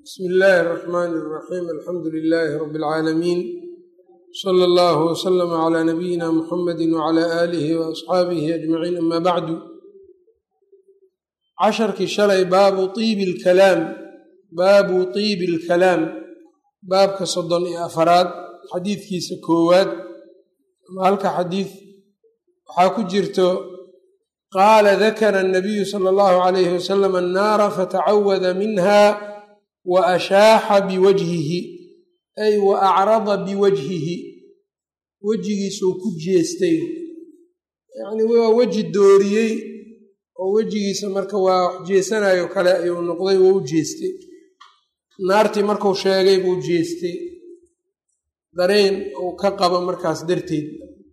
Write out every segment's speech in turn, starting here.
bsmi illaahi اraxmaani اraxiim alxamdu lilaahi rabi اlcaalamiin sala allahu waslama calaa nabiyina muxamadi wacala aalihi waasxaabihi ajmaciin ama bacdu casharkii shalay baabu iibi lkalaam baabu tiibi alkalaam baabka soddon iyo afaraad xadiidkiisa koowaad ama halka xadiid waxaa ku jirto qaala dakara annabiyu sala allahu calayhi wasalam annaara fatacawada minha wa ashaaxa biwajhihi ay wa acrada biwajhihi wejigiisuu ku jeestay yacnii waa weji dooriyey oo wejigiisa marka waa wax jeesanayo kale ayuu noqday waa u jeestay naartii markuu sheegay buu jeestay dareen uu ka qabo markaas darteed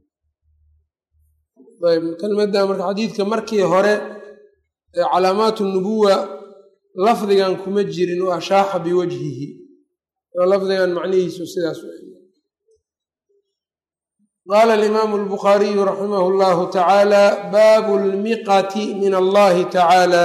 ayb kelmadda marka xadiidka markii hore ee calaamaatu nubuwa lafdigan kuma jirin wa ashaaxa biwajhihi oo lafdigan macnihiisu sidaas qaala alimaamu albukhaariyu raximah llahu tacaala baabu lmiqati min allahi tacaala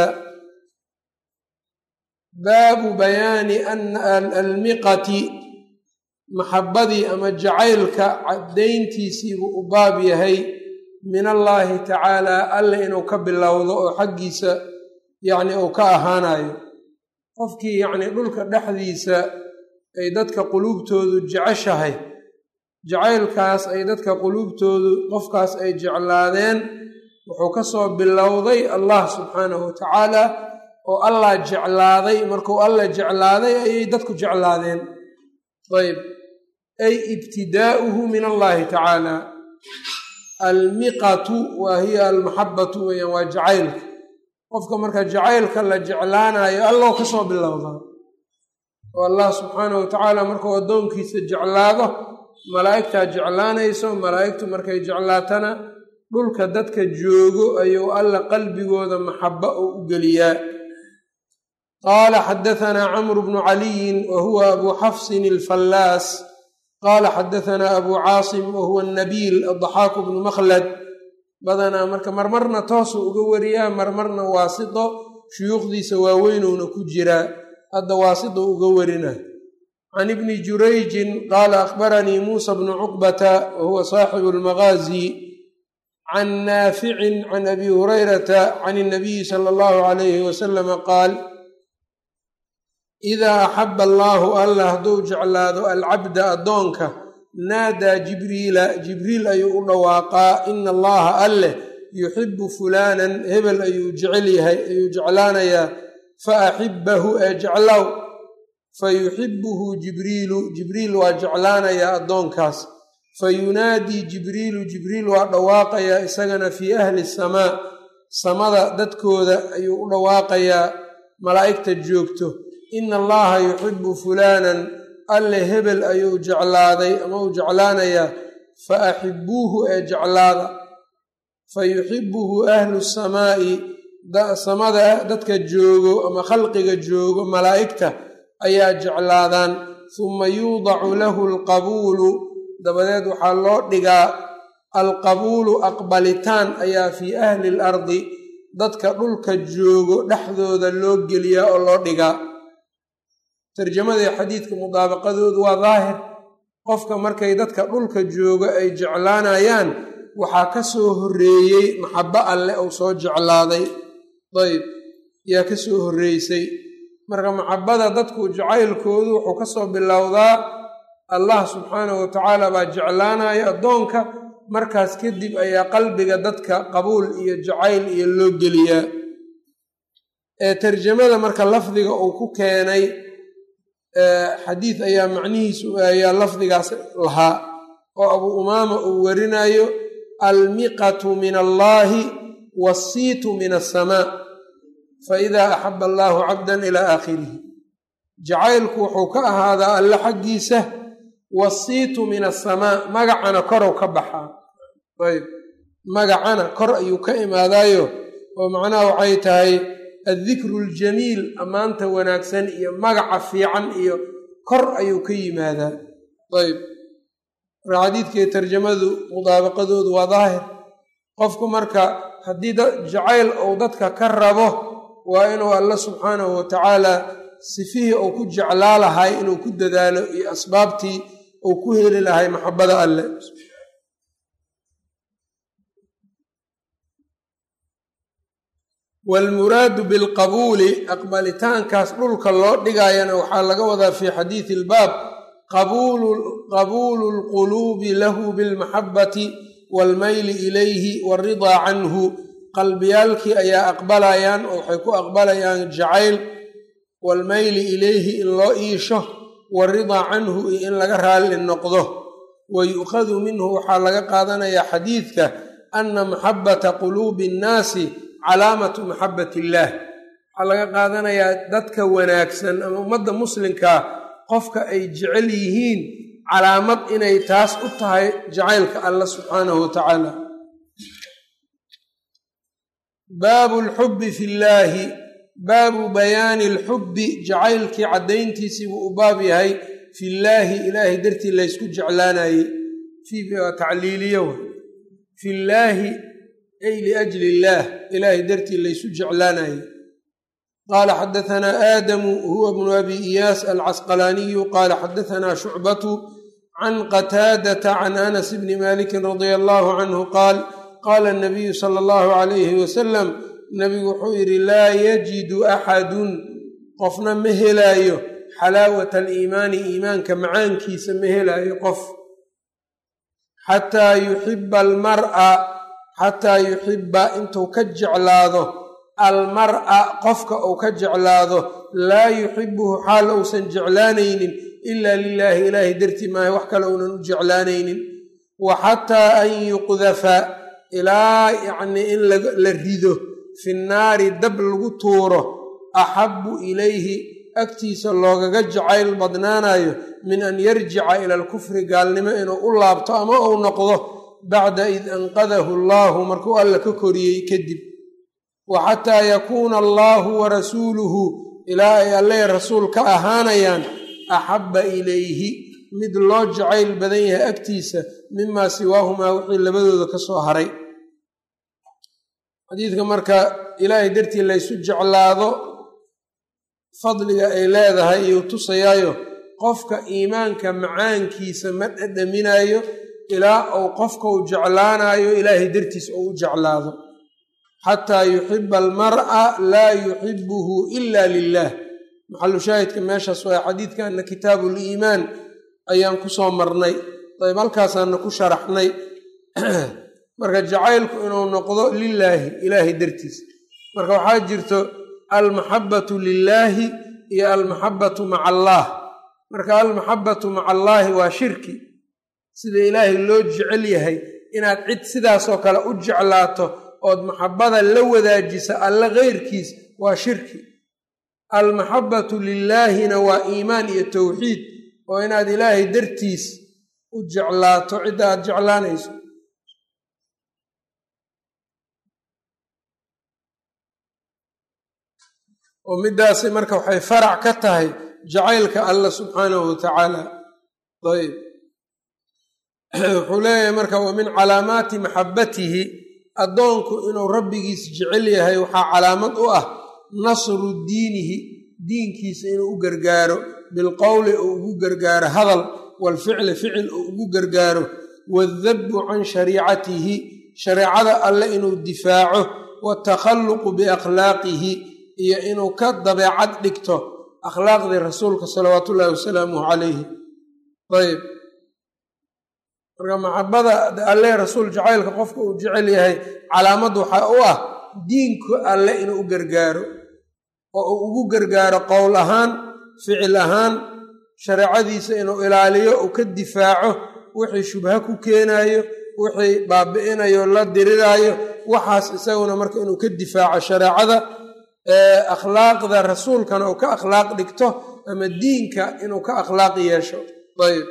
baabu bayaani almiqati maxabadii ama jacaylka caddayntiisiibuu u baab yahay min allaahi tacaala alle inuu ka bilowdo oo xaggiisa yacni uu ka ahaanayo qofkii yacnii dhulka dhexdiisa ay dadka quluubtoodu jeceshahay jacaylkaas ay dadka quluubtoodu qofkaas ay jeclaadeen wuxuu ka soo bilowday allah subxaanahu watacaala oo allah jeclaaday markuu allah jeclaaday ayay dadku jeclaadeen ayb ay ibtidaa'uhu min allahi tacaala almiqatu waa hiya almaxabatu weeyaan waa jacaylka qofka marka jacaylka la jeclaanayo allow ka soo bilowdaa oo allah subxaanahu watacaala markuu addoonkiisa jeclaado malaa'igtaa jeclaanayso malaa'igtu markay jeclaatana dhulka dadka joogo ayuu alla qalbigooda maxaba oo u geliyaa qaala xadahanaa camru bnu caliyin wa huwa abu xafsin alfallaas qaala xadahanaa abu caasim wa huwa nabiil addaxaaku bnu makhlad badanaa marka marmarna toosuu uga wariyaa marmarna waasito shuyuukhdiisa waaweynowna ku jiraa hadda waasito uga warina can ibni jurayjin qaala akhbaranii muusa bnu cuqbata wa huwa saaxibu almagaazi can naaficin can abi hurayrata can inabiyi sala allahu calayhi wasalama qaal idaa axaba allaahu allah hadduu jeclaado alcabda addoonka naadaa jibriila jibriil ayuu u dhawaaqaa ina allaha alleh yuxibu fulaanan hebel ayuu jecel yahay ayuu jeclaanayaa fa axibbahu ee jeclow fa yuxibuhu jibriilu jibriil waa jeclaanayaa addoonkaas fa yunaadii jibriilu jibriil waa dhawaaqayaa isagana fii ahli samaa samada dadkooda ayuu u dhawaaqayaa malaa'igta joogto ina allaha yuxibu fulaanan alle hebel ayuu jeclaaday ama uu jeclaanayaa fa axibuuhu ee jeclaada fa yuxibuhu ahlu samaa'i samada dadka joogo ama khalqiga joogo malaa'igta ayaa jeclaadaan suma yuudacu lahu alqabuulu dabadeed waxaa loo dhigaa alqabuulu aqbalitaan ayaa fii ahli alardi dadka dhulka joogo dhexdooda loo geliyaa oo loo dhigaa tarjamadii xadiidka mudaabaqadoodu waa daahir qofka markay dadka dhulka joogo ay jeclaanayaan waxaa ka soo horreeyey maxabo alle uu soo jeclaaday dayb yaa ka soo horreysay marka maxabada dadku jacaylkoodu wuxuu ka soo bilowdaa allah subxaanahu watacaala baa jeclaanaya addoonka markaas kadib ayaa qalbiga dadka qabuul iyo jacayl iyo loo geliyaa ee tarjamada marka lafdiga uu ku keenay xadiid ayaa macnihiisu ayaa lafdigaas lahaa oo abuu umaama uu warinayo almiqatu min allaahi waasiitu min asamaa fa idaa axaba allaahu cabdan ilaa aakhirihi jacaylku wuxuu ka ahaadaa alle xaggiisa wasiitu min asamaa magacana korow ka baxaa ayb magacana kor ayuu ka imaadaayo oo macnaha waxay tahay addikru aljamiil ammaanta wanaagsan iyo magaca fiican iyo kor ayuu ka yimaadaa ayb marka xadiidkii tarjamadu mudaabaqadoodu waa daahir qofku marka haddii jacayl uu dadka ka rabo waa inuu alla subxaanahu watacaala sifihii uu ku jeclaa lahay inuu ku dadaalo iyo asbaabtii uu ku heli lahay maxabada alleh waalmuraadu bilqabuuli aqbalitaankaas dhulka loo dhigayana waxaa laga wadaa fii xadiidi ilbaab qabuulu lquluubi lahu bilmaxabati waalmayli ilayhi waaridaa canhu qalbiyaalkii ayaa aqbalayaan oo waxay ku aqbalayaan jacayl waalmayli ilayhi in loo iisho waaridaa canhu iyo in laga raalli noqdo wa yu'khadu minhu waxaa laga qaadanayaa xadiidka ana maxabata quluubi annaasi calaamatu maxabat illaah waxaa laga qaadanayaa dadka wanaagsan ama ummadda muslimkaa qofka ay jecel yihiin calaamad inay taas u tahay jacaylka alla subxaanahu wa tacaala baabu lxubbi fi llaahi baabu bayaani alxubbi jacaylkii caddayntiisii buu u baab yahay fillaahi ilaahay dartii laysku jeclaanayey tacliiliyo fillaahi ay liajli illaah ilaahay dartii laysu jeclaanayey qaala xadahanaa aadamu huwa bnu abi iyaas alcasqalaaniyu qaala xadahanaa shucbatu can qataadata can anas bni malikin radia allahu canhu qaal qaala nabiyu sala allahu calayhi wasalam nabigu wuxuu yidhi laa yajidu axadun qofna ma helaayo xalaawata aliimaani iimaanka macaankiisa ma helaayo qof xataa yuxiba almar'a xataa yuxiba intuu ka jeclaado almar'a qofka uu ka jeclaado laa yuxibuhu xaal uusan jeclaanaynin ilaa lilaahi ilaahay dartii maaha wax kale uunan u jeclaanaynin wa xataa an yuqdafa ilaa yacnii in la rido fi nnaari dab lagu tuuro axabu ilayhi agtiisa loogaga jacayl badnaanayo min an yarjica ila alkufri gaalnimo inuu u laabto ama uu noqdo bacda id anqadahu allaahu markuu alla ka koriyey kadib wa xataa yakuuna allaahu wa rasuuluhu ilaa ay alle rasuul ka ahaanayaan axabba ilayhi mid loo jacayl badan yahay agtiisa mimaa siwaahumaa wixii labadooda ka soo haray xadiidka marka ilaahay dartii laysu jeclaado fadliga ay leedahay iyuu tusayaayo qofka iimaanka macaankiisa ma dhadhaminayo ilaa uu qofka u jeclaanayo ilaahay dartiis uu u jeclaado xataa yuxiba almar'a laa yuxibuhu ila lilah maxalu shaahidka meeshaas waa xadiidkanna kitaabu liimaan ayaan kusoo marnay dayb halkaasaana ku sharaxnay marka jacaylku inuu noqdo lilaahi ilaahay dartiis marka waxaa jirto almaxabatu lilaahi iyo almaxabatu maca allaah marka almaxabatu maca allaahi waa shirki sida ilaahay loo jecel yahay inaad cid sidaasoo kale u jeclaato ood maxabada la wadaajisa alle keyrkiis waa shirki almaxabatu lilaahina waa iimaan iyo towxiid oo inaad ilaahay dartiis u jeclaato cidda aad jeclaanayso oo midaasi marka waxay farac ka tahay jacaylka allah subxaanahu wa tacaala ayb wuxuu leeyahay marka wa min calaamaati maxabatihi addoonku inuu rabbigiis jecel yahay waxaa calaamad u ah nasru diinihi diinkiisa inuu u gargaaro bilqowli uu ugu gargaaro hadal waalficli ficil uu ugu gargaaro waaldabbu can shariicatihi shareecada alle inuu difaaco waatakhalluqu biakhlaaqihi iyo inuu ka dabeecad dhigto akhlaaqdii rasuulka salawaatu ullaahi wasalaamuhu calayhi ayb marka maxabada alle rasuul jacaylka qofka uu jecel yahay calaamad waxaa u ah diinku alle inuu u gargaaro oo uu ugu gargaaro qowl ahaan ficil ahaan shareecadiisa inuu ilaaliyo uu ka difaaco wixii shubha ku keenayo wixii baabi'inayo la diriraayo waxaas isaguna marka inuu ka difaaco shareecada akhlaaqda rasuulkana uu ka akhlaaq dhigto ama diinka inuu ka akhlaaq yeesho ayb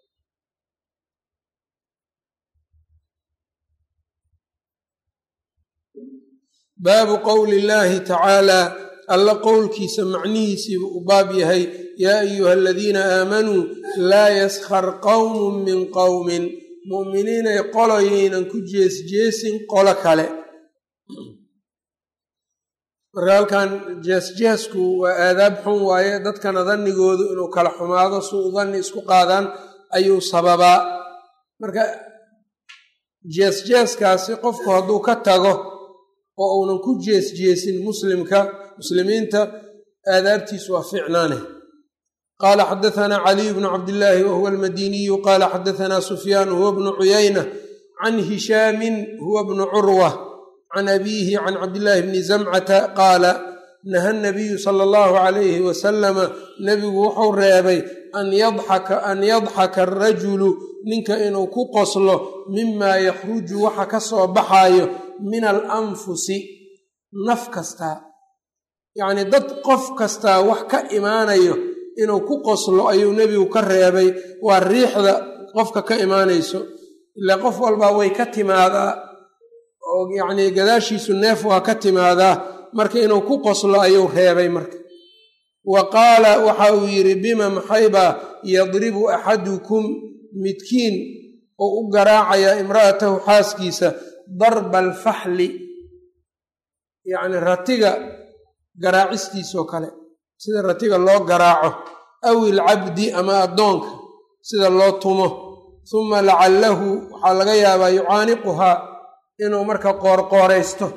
baabu qowli illaahi tacaalaa alla qowlkiisa macnihiisiibuu u baab yahay yaa ayuha aladiina aamanuu laa yaskhar qowmun min qowmin mu'miniinay qoloyaynan ku jeesjeesin qolo kale marka halkan jees-jeesku waa aadaab xun waaye dadkana dannigoodu inuu kala xumaado suu danni isku qaadaan ayuu sababaa marka jees-jeeskaasi qofku hadduu ka tago oo uunan ku jees-jeesin muslimka muslimiinta aadaabtiisu waa ficnaane qaala xadaثna caliy bnu cabdillaahi wahuwa almadiniyu qaala xadaثna sufyaan huwa bnu cuyayna can hishaamin huwa bnu curwa can abiihi can cabdillaahi bni zamcata qaala naha nabiyu sala allahu calayhi wasalama nebigu wuxuu reebay an yadxaka an yadxaka arajulu ninka inuu ku qoslo mima yakhruju waxa ka soo baxaayo min alanfusi naf kastaa yacnii dad qof kastaa wax ka imaanayo inuu ku qoslo ayuu nebigu ka reebay waa riixda qofka ka imaanayso ilaa qof walbaa way ka timaadaa oo yacnii gadaashiisu neef waa ka timaadaa marka inuu ku qoslo ayuu reebay marka wa qaala waxa uu yidhi bima maxaybaa yadribu axadukum midkiin oo u garaacayaa imra'atahu xaaskiisa darba alfaxli yacni ratiga garaacistiisoo kale sida ratiga loo garaaco aw ilcabdi ama addoonka sida loo tumo suma lacallahu waxaa laga yaabaa yucaaniquhaa inuu marka qoorqooraysto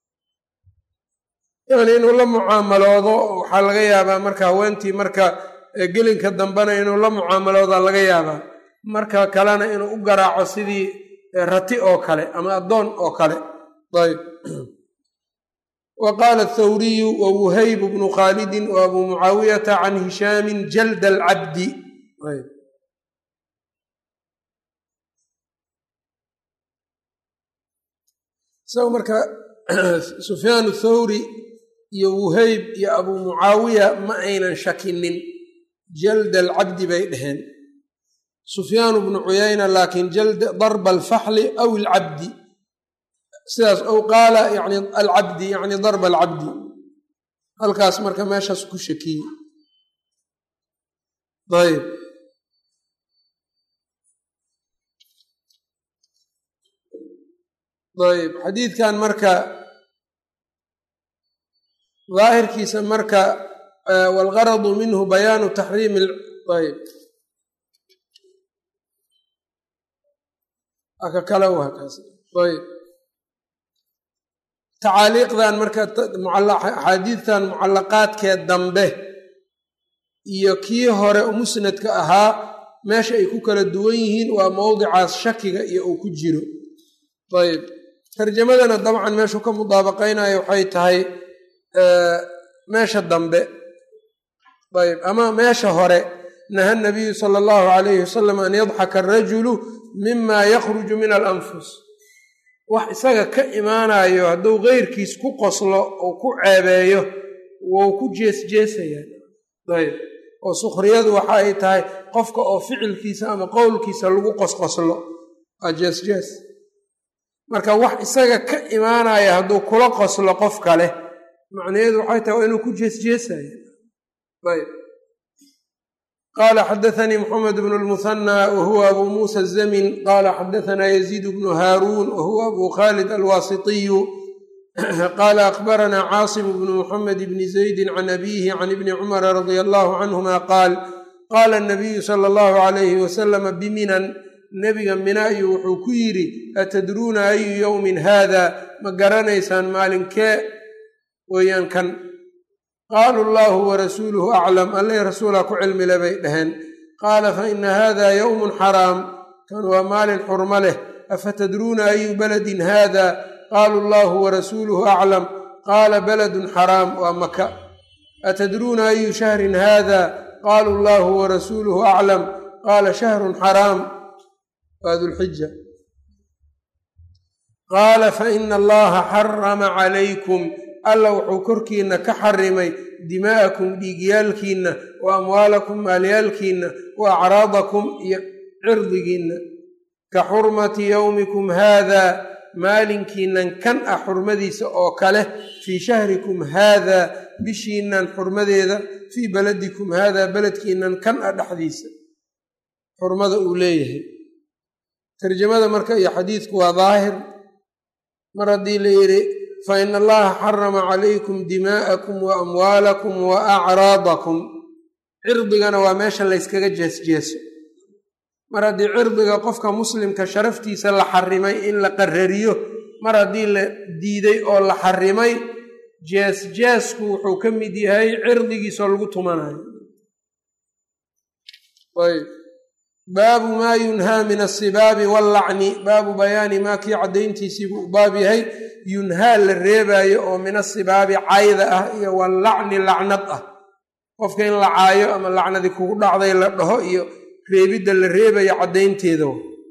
yacni inuu la mucaamaloodo waxaa laga yaabaa marka haweentii marka gelinka dambena inuu la mucaamaloodaa laga yaabaa marka kalena inuu u garaaco sidii rati oo kale ama addoon oo kale ayb wa qaala athawriyu wa wuhayb bnu khaalidin wa abuu mucaawiyata can hishaamin jalda alcabdi isaga marka sufyaan thawri iyo wuhayb iyo abuu mucaawiya ma aynan shakinin jalda alcabdi bay dheheen sufyaanu bnu cuyayna laakiin darba alfaxli aw alcabdi sidaas ow qaala yani alcabdi yani darba alcabdi halkaas marka meeshaas ku shakiyey ayb ayb xadiidkan marka daahirkiisa marka walgaradu minhu bayaanu taxriimi ayb aka kale wakaas ayb tacaaliiqdan marka axaadiidtan mucallaqaadkee dambe iyo kii hore musnadka ahaa meesha ay ku kala duwan yihiin waa mowdicaas shakiga iyo uu ku jiro ayb tarjamadana dabcan meeshuu ka mudaabaqaynayo waxay tahay meesha dambe ayb ama meesha hore naha nabiyu sala allahu calayhi wasalam an yadxaka arajulu mima yakhruju min alanfus wax isaga ka imaanayo hadduu keyrkiis ku qoslo oo ku ceebeeyo wou ku jeesjeesayaan ayb oo sukhriyadu waxa ay tahay qofka oo ficilkiisa ama qowlkiisa lagu qosqoslo waa jeesjees marka wax isaga ka imaanaya hadduu kula qoslo qof kale macnaheedu waxay tahay waa inuu ku jeesjeesaya ayb qaala xadaanii moxamed bnu lmuhanى wahuwa abu muusa azamin qaala xadaanaa yaziid bnu haaruun wahuwa abu khalid alwaasitiyu qaala akhbaranaa caasim bnu muxamed bni zaydi can abiihi can ibni cumara radia allahu canhuma qaal qaala nabiyu sala allahu alayhi wasalama biminan nebiga mina ayuu wuxuu ku yidhi atadruuna ayu yowmin haada ma garanaysaan maalinkee weeyaan kan qaaluu allaahu warasuuluhu aclam alleh rasuulaa ku cilmile bay dhaheen qaala fa ina haada yowmun xaraam kan waa maalin xurmo leh afatadruuna ayu baladin haada qaaluu allaahu warasuuluhu aclam qaala baladun xaraam waa maka atadruuna ayu shahrin haada qaaluu allaahu warasuuluhu aclam qaala shahrun xaraam waa dulxija qaala fa ina allaha xarama calaykum alla wuxuu korkiinna ka xarimay dimaa'akum dhiigyaalkiinna wa amwaalakum maalyaalkiinna wa acraadakum iyo cirdigiinna ka xurmati yowmikum haada maalinkiinnan kan ah xurmadiisa oo kale fii shahrikum haada bishiinnan xurmadeeda fii baladikum haada beledkiinnan kan ah dhexdiisa xurmada uu leeyahay tarjamada marka iyo xadiidku waa daahir mar haddii la yidhi faina allaha xarama calaykum dimaa'akum wa amwaalakum wa acraadakum cirdigana waa meesha layskaga jeesjeeso mar haddii cirdiga qofka muslimka sharaftiisa la xarimay in la qarariyo mar haddii la diiday oo la xarimay jees-jeesku wuxuu ka mid yahay cirdigiisoo lagu tumanayo ayb baabu maa yunhaa min asibaabi wallacni baabu bayaani maa kii caddayntiisii buu baab yahay yunhaa la reebaayo oo min asibaabi cayda ah iyo wallacni lacnad ah qofka in la caayo ama lacnadii kugu dhacday la dhaho iyo reebidda la reebayo caddaynteeda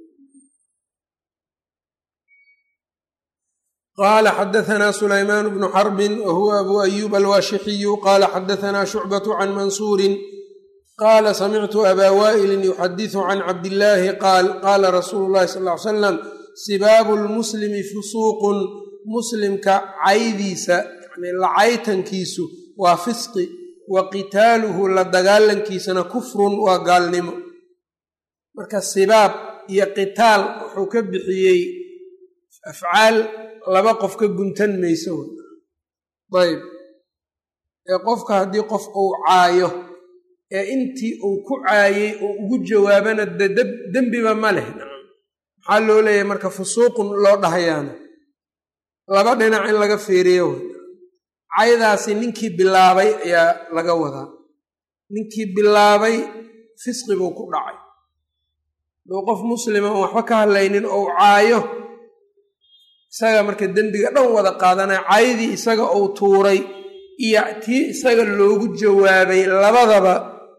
qaala xadahanaa sulaymaan bnu xarbin wa huwa abu ayuub alwaashixiyu qaala xadahanaa shucbatu can mansuurin qaala samictu abaa waa'ilin yuxadisu can cabdillaahi qaal qaala rasuulu llahi sal ly salam sibaabu lmuslimi fusuuqun muslimka caydiisa yani lacaytankiisu waa fisqi wa qitaaluhu la dagaalankiisana kufrun waa gaalnimo marka sibaab iyo qitaal wuxuu ka bixiyey afcaal laba qof ka guntan mayso ayb ee qofka haddii qof uu caayo ee intii uu ku caayey oo ugu jawaabana dembiba ma leh maxaa loo leeyahay marka fusuuqun loo dhahayaana laba dhinac in laga fiiriyo caydaasi ninkii bilaabay ayaa laga wadaa ninkii bilaabay fisqi buu ku dhacay duu qof muslima oon waxba ka hadlaynin ou caayo isaga marka dembiga dhan wada qaadanaya caydii isaga uu tuuray iyo tii isaga loogu jawaabay labadaba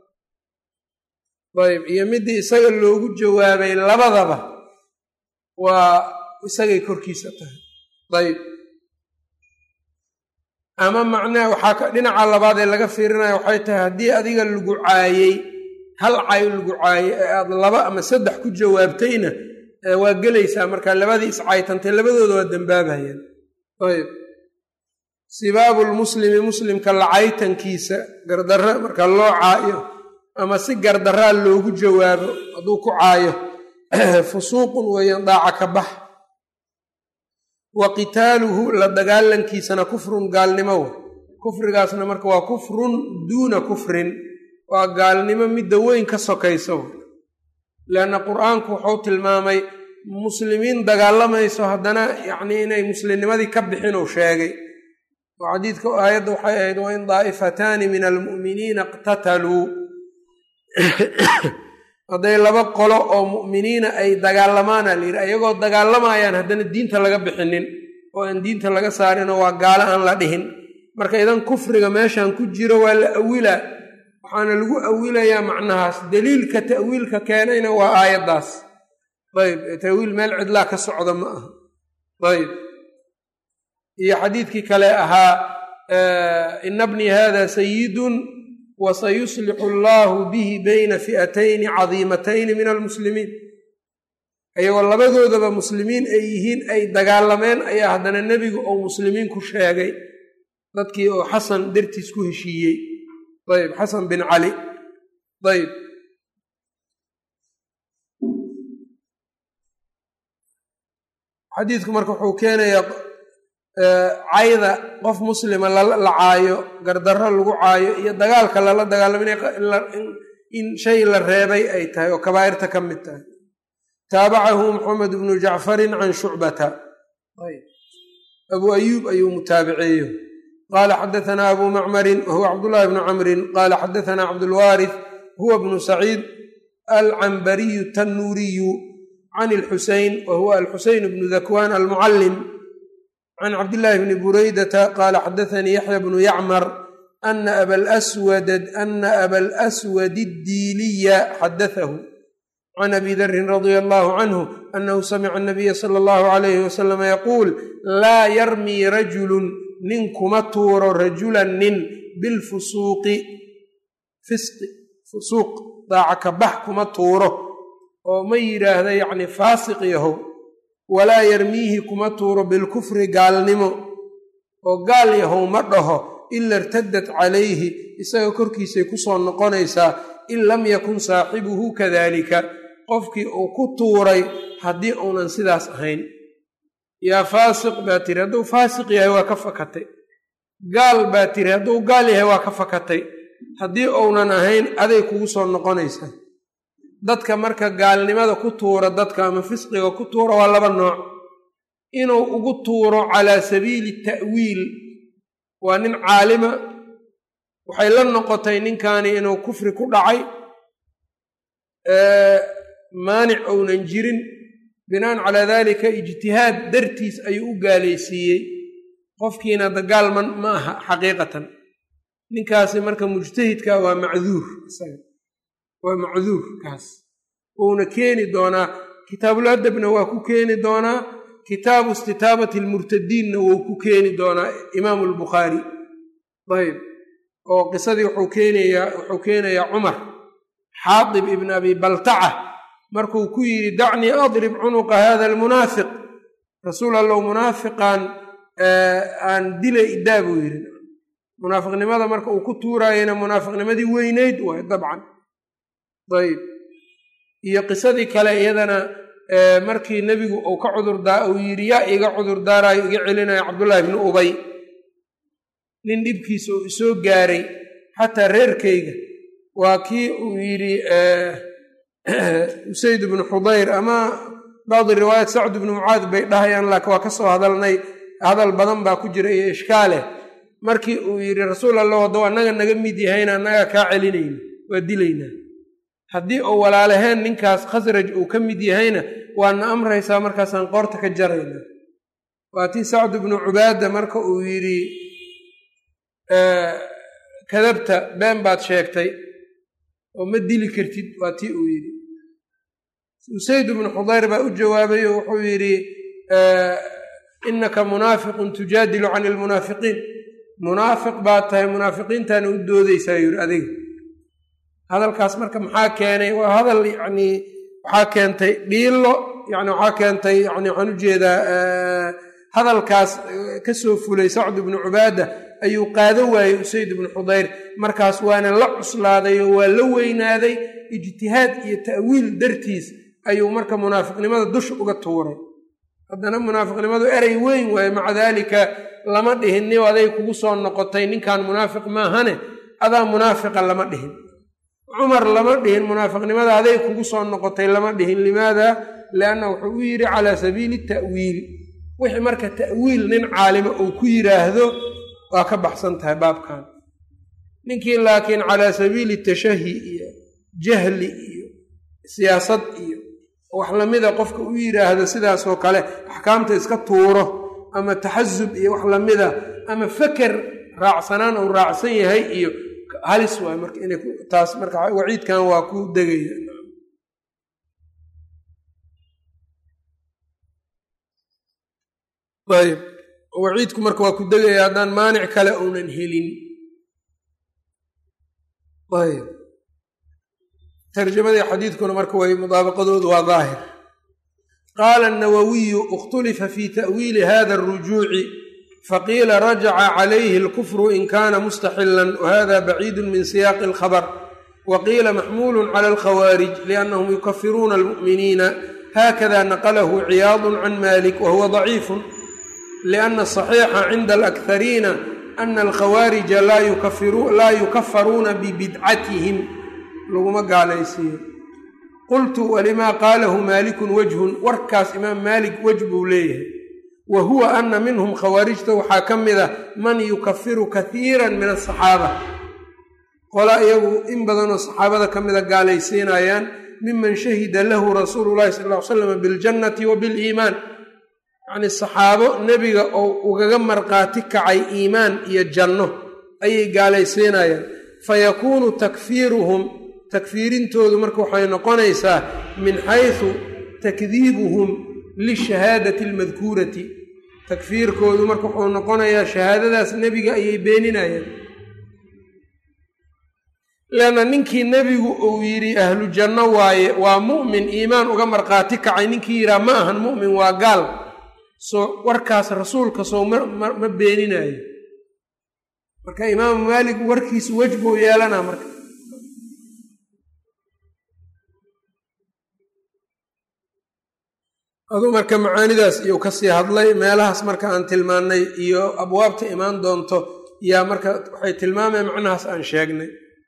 ayb iyo midii isaga loogu jawaabay labadaba waa isagay korkiisa tahay ayb ama macnaha waxaa ka dhinaca labaad ee laga fiirinaya waxay tahay haddii adiga lagu caayey hal cay lagu caayey ee aad laba ama saddex ku jawaabtayna waa gelaysaa marka labadii iscaytantay labadooda waa dembaabayaan ayb sibaabu lmuslimi muslimka lacaytankiisa gardarra marka loo caayo ama si gardaraa loogu jawaabo hadduu ku caayo fusuuqun weeyaan daaca ka bax wa qitaaluhu la dagaalankiisana kufrun gaalnimo wa kufrigaasna marka waa kufrun duuna kufrin waa gaalnimo midda weyn ka sokaysa w leanna qur-aanku wuxuu tilmaamay muslimiin dagaalamayso haddana yacnii inay muslimnimadii ka bixin uu sheegay oo xadiidka aayadda waxay ahayd wain daa'ifataani min almu'miniina iqtataluu hadday laba qolo oo mu'miniina ay dagaalamaana la yidhi ayagoo dagaalamayaan haddana diinta laga bixinin oo aan diinta laga saarinoo waa gaalo aan la dhihin marka idan kufriga meeshan ku jiro waa la awilaa waxaana lagu awilayaa macnahaas daliilka ta'wiilka keenayna waa aayaddaas ayb ta'wiil meel cidlaa ka socda ma aha ayb iyo xadiidkii kale ahaa ina bnii hada sayidun wasayuslixu allaahu bihi bayna fi'atayni cadiimatayni min almuslimiin ayagoo labadoodaba muslimiin ay yihiin ay dagaalameen ayaa haddana nebigu uu muslimiin ku sheegay dadkii oo xasan dartiis ku heshiiyey ayb xasan bin cali ayb xadiidku marka wuxuu keenayaa cayda qof muslima la caayo gardarro lagu caayo iyo dagaalka lala dagaalamo in shay la reebay ay tahay oo kabaa'irta ka mid tahay taabacahu maxamed bnu jacfarin can shucbata abu ayuub ayuu mutaabiceeyo qaala xadaثna abu macmarin wahuwa cabdullahi bnu camrin qaala xadaثna cabdulwaarith huwa bnu saciid alcambariyu tannuuriyu can alxuseyn wahuwa alxuseyn bnu dakwaan almucallim can cabdillaahi bni buraydata qaala xadaanii yaxya bnu yacmar ana abalaswana abalaswad addiiliya xadaahu can abi darin radia allahu canhu anahu samica anabiya sala allahu alayhi wasalama yaquul laa yarmii rajulun nin kuma tuuro rajulan nin bilfusuuqi fisqi fusuuq daaca ka bax kuma tuuro oo ma yidhaahda yacni faasiq yahow walaa yarmiihi kuma tuuro bilkufri gaalnimo oo gaal yahow ma dhaho ila irtaddat calayhi isaga korkiisay ku soo noqonaysaa in lam yakun saaxibuhu kadalika qofkii uu ku tuuray haddii uunan sidaas ahayn yaa faasiq baa tiri hadduu faasiq yahay waa ka fakatay gaal baa tiri hadduu gaal yahay waa ka fakatay haddii uunan ahayn aday kugu soo noqonaysaa dadka marka gaalnimada ku tuura dadka ama fisqiga ku tuura waa laba nooc inuu ugu tuuro calaa sabiili ta'wiil waa nin caalima waxay la noqotay ninkani inuu kufri ku dhacay maanic ounan jirin binaan calaa daalika ijtihaad dartiis ayuu u gaalaysiiyey qofkiina dagaal ma ma aha xaqiiqatan ninkaasi marka mujtahidka waa macduur isaga waa macduur kaas wuuna keeni doonaa kitaabul adabna waa ku keeni doonaa kitaabu istitaabati almurtadiinna wuu ku keeni doonaa imaamu albukhaari ayb oo qisadii wuxuu keenayaa wuxuu keenayaa cumar xaadib ibn abi baltaca markuu ku yidhi dacnii adrib cunuqa hada almunaafiq rasuul allow munaafiqan aan dila idaa buu yidhi munaafiqnimada marka uu ku tuuraayena munaafiqnimadii weyneyd waay dabcan ayb iyo qisadii kale iyadana markii nebigu uu ka cudurdaa uu yidhi yaa iga cudurdaarayo iga celinayo cabdullaahi bni ubay nin dhibkiisa uu isoo gaaray xataa reerkayga waa kii uu yidhi usayd bnu xudayr ama bacdi riwaayat sacd bnu mucaad bay dhahayaan laakiin waa ka soo hadalnay hadal badan baa ku jira iyo ishkaaleh markii uu yidhi rasuul allah haddou annaga naga mid yahayna annaga kaa celinayna waa dilaynaa haddii uu walaalaheen ninkaas khasraj uu ka mid yahayna waana amraysaa markaasaan qoorta ka jaraynaa waa tii sacd bnu cubaada marka uu yidhi kadabta been baad sheegtay oo ma dili kartid waa tii uu yidhi usayd bnu xudayr baa u jawaabay oo wuxuu yidhi innaka munaafiqun tujaadilu can ilmunaafiqiin munaafiq baad tahay munaafiqiintaana u doodaysaa yidhi adiga hadalkaas marka maxaa keenay waa hadal yacnii waxaa keentay dhiillo yani waxaa keentay yani waxaan u jeedaa hadalkaas ka soo fulay sacd ibnu cubaada ayuu qaado waayey usayd ibnu xudayr markaas waana la cuslaaday oo waa la weynaaday ijtihaad iyo ta'wiil dartiis ayuu marka munaafiqnimada dusha uga tuuray haddana munaafiqnimadu erey weyn waaye maca daalika lama dhihin ni aday kugu soo noqotay ninkan munaafiq maahane adaa munaafiqa lama dhihin cumar lama dhihin munaafiqnimada aday kugu soo noqotay lama dhihin limaada lianna wuxuu u yidhi calaa sabiili ta'wiil wixii marka ta'wiil nin caalima uu ku yidhaahdo waa ka baxsan tahay baabkan ninkii laakiin calaa sabiili tashahi iyo jahli iyo siyaasad iyo wax lamida qofka u yidhaahdo sidaasoo kale axkaamta iska tuuro ama taxasub iyo wax lamida ama feker raacsanaan uu raacsan yahay iyo halis waay marka inay taas marka waciidkan waa ku degaya ayb waciidku marka waa ku degaya haddaan maanic kale uunan helin ayb tarjamadii xadiidkuna marka way mudaabaqadoodu waa daahir qaala الnawawiyu اkhtulifa fi ta'wiili hada الrujuuci faqiila rajaca calayhi اlkufru in kana mustaxila whada baciidu min siyaaqi اlkhabr waqiila maxmulu clى اlkhawaarij liannahum yukafiruuna اlmu'miniina hakada naqlahu ciyaad can malik wahuwa ضaciif liأna الصaxiixa cinda alakhariina ana alkhawaarija laa yukafaruuna bibidcatihim laguma gaalaysiiyo qultu walimaa qaalahu maalikun wajhun warkaas imaam maalik wej buu leeyahay wa huwa ana minhum khawaarijta waxaa ka mid a man yukafiru kaiira min asaxaaba qola iyagu in badanoo saxaabada ka mida gaalaysiinayaan miman shahida lahu rasuulu llahi sal ll ly slam biljannati wa biliimaan yacnii saxaabo nebiga oo ugaga marqaati kacay iimaan iyo janno ayay gaalaysiinayaan fayakuunu takfiiruhum takfiirintoodu marka waxay noqonaysaa min xaysu takdiibuhum lishahaadati almadkuurati takfiirkoodu marka wuxuu noqonayaa shahaadadaas nebiga ayay beeninayaan leanna ninkii nebigu uu yidhi ahlu janno waaye waa mu'min iimaan uga markhaati kacay ninkii yidhaha ma ahan mu'min waa gaal soo warkaas rasuulka soo ma beeninayo marka imaamu maalik warkiisu wej buu yeelanaa marka aduu marka macaanidaas iyuu kasii hadlay meelahaas marka aan tilmaannay iyo abwaabta imaan doonto yaa marka waxay tilmaameen macnahaas aan sheegnay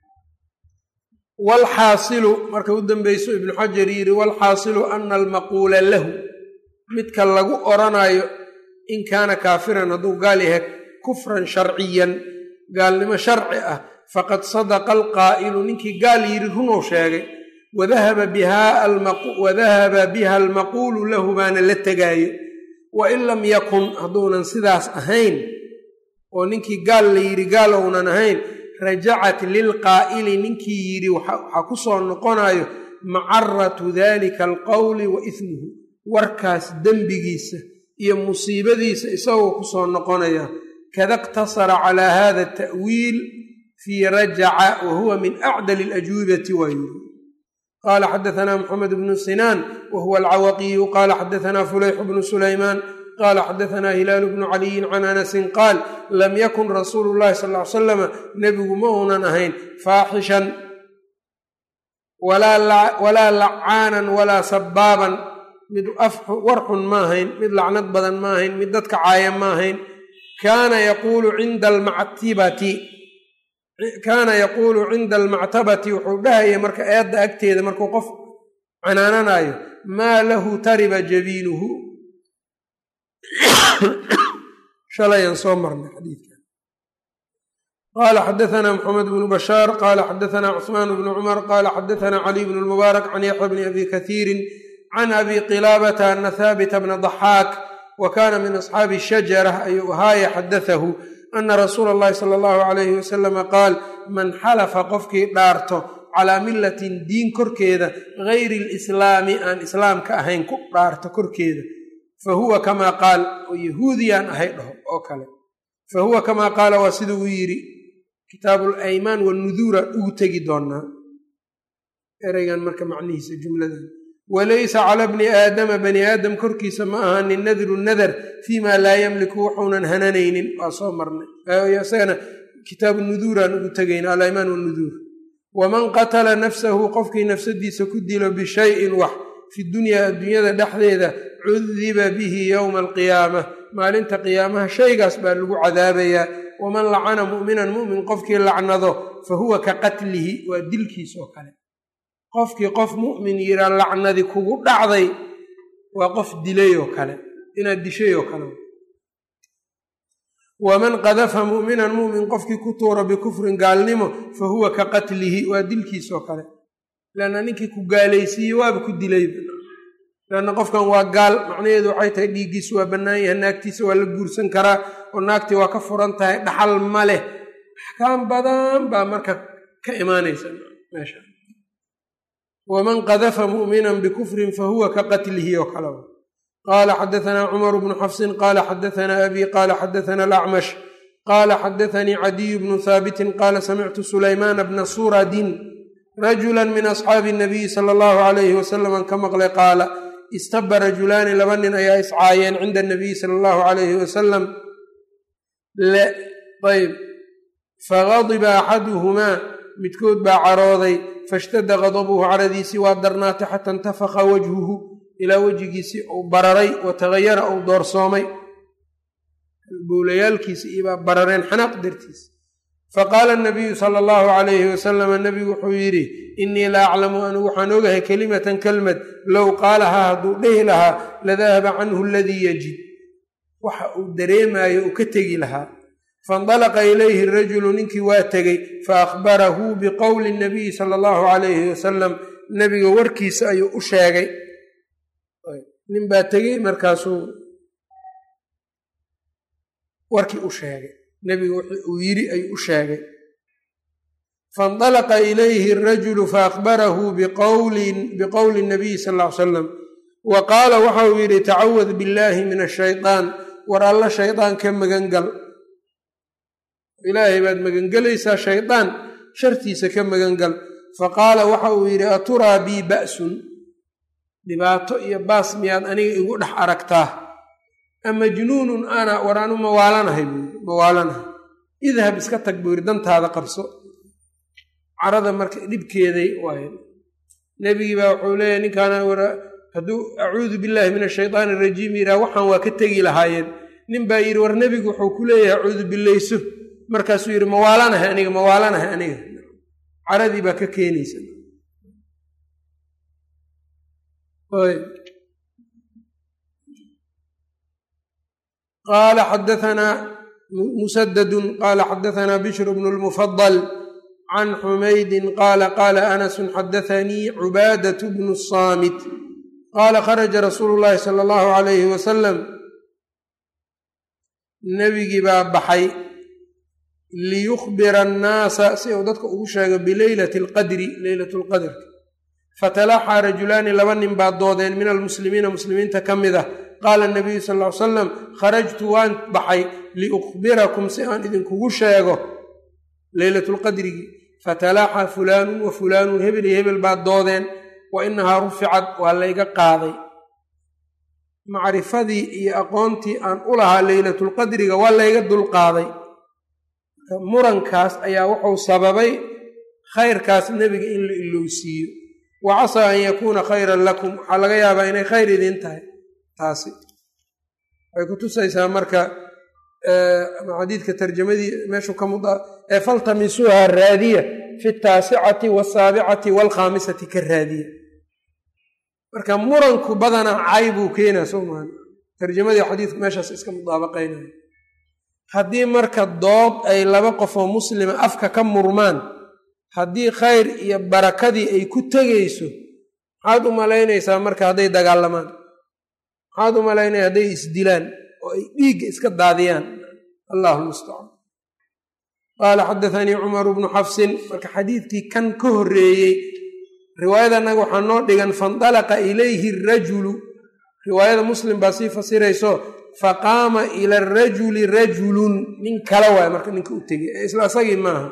walxaasilu marka u dambeyso ibnu xajar yidhi walxaasilu ana almaquula lahu midka lagu oranayo in kaana kaafiran hadduu gaal yahay kufran sharciyan gaalnimo sharci ah faqad sadaqa alqaa'ilu ninkii gaal yidhi runuu sheegay wadahaba biha almaquulu lahu baana la tegaayo wa in lam yakun hadduunan sidaas ahayn oo ninkii gaal la yidhi gaal ounan ahayn rajacat lilqaa'ili ninkii yidhi waxaa ku soo noqonayo macaratu dalika alqowli wa ismuhu warkaas dembigiisa iyo musiibadiisa isagoo ku soo noqonaya kada iqtasara calaa hada ata'wiil fii rajaca wa huwa min acdal alajuubati waa yidhi qala xadaثna mxamed bnu sinaan wa huwa alcawaqiyu qala xadaثna fulayx bnu sulaymaan qala xadaثna hilaalu bnu caliyin can anasin qaal lam yakun rasuulu llahi sal ly slama nebigu ma uunan ahayn faaxishan walaa lacaanan walaa sabaaban mid war xun ma ahayn mid lacnad badan ma ahayn mid dadka caaya ma ahayn kaana yaquulu cinda almactibati kaana yaquulu cinda almactabati wuxuu dhahaya marka eedda agteeda markuu qof canaananayo maa lahu tariba jabiinuhu shalayaan soo marnay xadiidkan qaala xadaثna mxamed bnu bashaar qaala xadaثna cثmaan bnu cumar qaala xadaثna caliy bn اlmubaarak can yaxya bni abi kahiiri can abi qilaabata ana haabita bna ضaxaak wa kana min asxaabi shajara ayuu ahaaya xadaثahu ana rasuula اllahi sala اllahu alayhi wasalama qaal man xalafa qofkii dhaarto calaa millatin diin korkeeda gayri lislaami aan islaamka ahayn ku dhaarto korkeeda fa huwa kamaa qaal oo yahuudiyaan ahay dhaho oo kale fa huwa kamaa qaala waa siduu u yidhi kitaabu alaymaan wanuduuraan ugu tegi doonaa ereygan marka macnihiisa jumladan walaysa cala bni aadama bani aadam korkiisa ma ahanin nadru nadar fii maa laa yamliku wuxuunan hananaynin waa soo marnay isagana kitaabu nuduuraan ugu tegayna alaymaan wanuduur waman qatala nafsahu qofkii nafsadiisa ku dilo bishayin wax fi dunyaa adduunyada dhexdeeda cudiba bihi yowma alqiyaama maalinta qiyaamaha shaygaas baa lagu cadaabayaa waman lacana mu'minan mu'min qofkii lacnado fa huwa ka qatlihi waa dilkiis oo kale qofkii qof mu'min yiraa lacnadi kugu dhacday waa qof dilay oo kale inaad dishay oo kale waman qadafa mu'minan mu'min qofkii ku tuura bikufrin gaalnimo fa huwa ka qatlihi waa dilkiis oo kale lanna ninkii ku gaalaysiiyey waaba ku dilay lanna qofkan waa gaal macnaheedu waxay tahay dhiiggiisu waa bannaan yahay naagtiisa waa la guursan karaa oo naagtii waa ka furan tahay dhaxal ma leh axkaam badan baa marka ka imaanaysa meesha waman qadafa mu'minan bikufrin fa huwa ka qatlihi oo kale qaala xadaثna cumar bnu xafsin qaala xadaثna abi qaala xadaثna alacmash qaala xadaثanii cadiyu bnu haabitin qaala samictu sulaymaana bna suradin rajula min asxaabi الnabiyi sala اllahu alayhi wasalam an ka maqlay qaala istaba rajulaani laba nin ayaa iscaayeen cinda anabiyi sala allahu alayhi wasalam ayb fagadiba axaduhumaa midkood baa carooday fashtadda gadabuhu caradiisii waa darnaatay xata intafaka wajhuhu ilaa wejigiisii uu bararay wa tagayara uu doorsoomay bowlayaalkiisi ibaa barareen xanaaq dartiis faqaala anabiyu sala allahu calayhi wasalama nebigu wuxuu yidhi innii la aclamu anigu waxaan ogahay kelimatan kelmad low qaalahaa hadduu dhehi lahaa ladahaba canhu aladii yajid waxa uu dareemaayo uu ka tegi lahaa faindalaqa ilayhi rajulu ninkii waa tegey fa akhbarahu biqowli nabiyi sala allahu calayhi wasalam nebiga warkiisa ayuu u sheegay nin baa tegey markaasuu warkii u sheegay nebiga wixii uu yidhi ayuu u sheegay faindalaqa ilayhi arajulu faakbarahu biqowli nabiyi sal ll ly salam wa qaala waxa uu yidhi tacawad billaahi min ashaytaan war alla shaydaan ka magangal ilaahay baad magangelaysaa shaydaan shartiisa ka magangal faqaala waxa uu yidhi aturaa bii ba'sun dhibaato iyo baas miyaad aniga igu dhex aragtaa amajnuunun ana war anu mawaalanahay buu yii mawaalanahay idhab iska tag buu yidhi dantaada qabso carada marka dhibkeeday waay nebigii baa wuxuu leeyahy ninkaana hadduu acuudu billaahi min ashaytaan arajiim yidhaha waxaan waa ka tegi lahaayeen nin baa yidhi war nebigu wuxuu ku leeyahay acuudu billayso markaasuu yidhi mawaalanahay aniga mawaalanahay aniga caradii baa ka keenaysa qaala xadaanaa musadadun qaala xadaanaa bishru bnu lmufadal can xumaydin qaala qaala anasun xadaanii cubaadatu bnu saamit qaala kharaja rasuulu llaahi sala allahu alayhi wasalam nebigii baa baxay liyukhbira annaasa si uu dadka ugu sheego bileylati alqadri leylat lqadrka fatalaxaa rajulaani laba nin baa doodeen min almuslimiina muslimiinta ka mid ah qaala nabiyu sal ll ly salam kharajtu waan baxay liukhbirakum si aan idinkugu sheego leylatulqadrigii fatalaxaa fulaanun wa fulaanun hebel iyo hebel baa doodeen wa inahaa ruficad waa layga qaaday macrifadii iyo aqoontii aan u lahaa leylatulqadriga waa layga dulqaaday murankaas ayaa wuxuu sababay khayrkaas nebiga in la ilowsiiyo wa casaa an yakuuna khayran lakum waxaa laga yaabaa inay khayr idiin tahay taasi waxay ku tusaysaa marka xadiidka tarjamadii meeshuu ka mud ee faltamisuuha raadiya fi taasicati wasaabicati waalkhaamisati ka raadiya marka muranku badanaa cay buu keenaa soo maan tarjamadii xadiidku meeshaas iska mudaabaqaynaya haddii marka dood ay laba qofoo muslima afka ka murmaan haddii khayr iyo barakadii ay ku tegayso maxaad u malaynaysaa marka hadday dagaalamaan maxaad u malaynaya hadday isdilaan oo ay dhiigga iska daadiyaan allahu lmustacaan qaala xadaanii cumaru bnu xafsin marka xadiidkii kan ka horreeyey riwaayada annaga waxaa noo dhigan faindalaqa ilayhi rajulu riwaayada muslim baa sii fasirayso faqaama ila arajuli rajulun nin kale waay marka ninka u tegey ee isla asagii maaha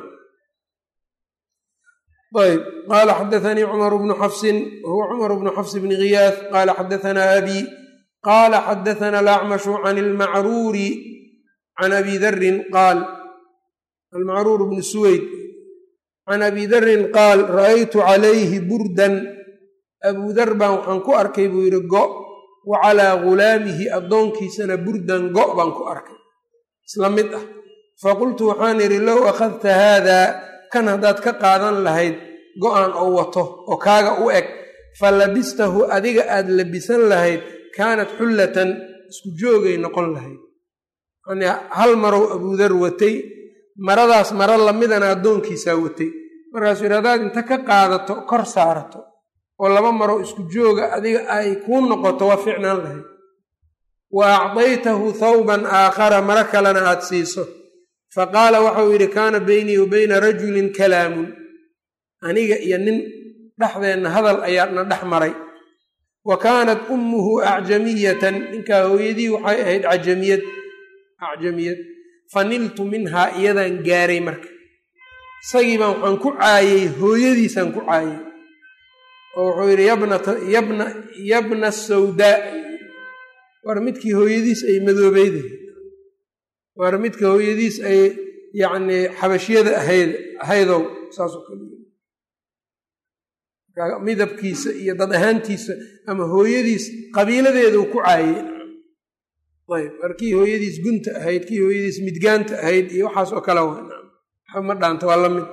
ayb qaala xadaanii cumar bnu xafsin wahuwa cumar bnu xafs bni khiyaas qaala xadaanaa abi qaala xadaana alacmashu can ilmacruuri can abi darin qaal almacruur bnu suweyd can abi darin qaal ra'aytu calayhi burdan abuu dar baan waxaan ku arkay buu yidhi go wa calaa gulaamihi addoonkiisana burdan go baan ku arkay isla mid ah faqultu waxaan idhi low akhadta haadaa kan haddaad ka qaadan lahayd go-aan oo wato oo kaaga u eg fa labistahu adiga aad labisan lahayd kaanat xullatan isku joogay noqon lahayd yani hal marow abuudar watay maradaas maro lamidana addoonkiisaa watay markaasuu yidhi haddaad inta ka qaadato kor saarato oo laba marow isku jooga adiga ay kuu noqoto waa ficnaan lahayd wa acdaytahu thawban aakhara maro kalena aad siiso fa qaala waxau yidhi kaana beynii wa beyna rajulin kalaamun aniga iyo nin dhexdeenna hadal ayaana dhex maray wa kaanat ummuhu acjamiyatan ninkaa hooyadii waxay ahayd cajamiyad acjamiyad fa niltu minhaa iyadaan gaaray marka isagii baan waxaan ku caayey hooyadiisaan ku caayey oo wuxuu yidhi yabnata yabna yabna sawdaa war midkii hooyadiis ay madoobeyday war midka hooyadiis ay yacnii xabashyada ahayd ahaydow saasoo kale midabkiisa iyo dad ahaantiisa ama hooyadiis qabiiladeeduu ku caayey ayb war kii hooyadiis gunta ahayd kii hooyadiis midgaanta ahayd iyo waxaas oo kale waa ma dhaanta waa la mid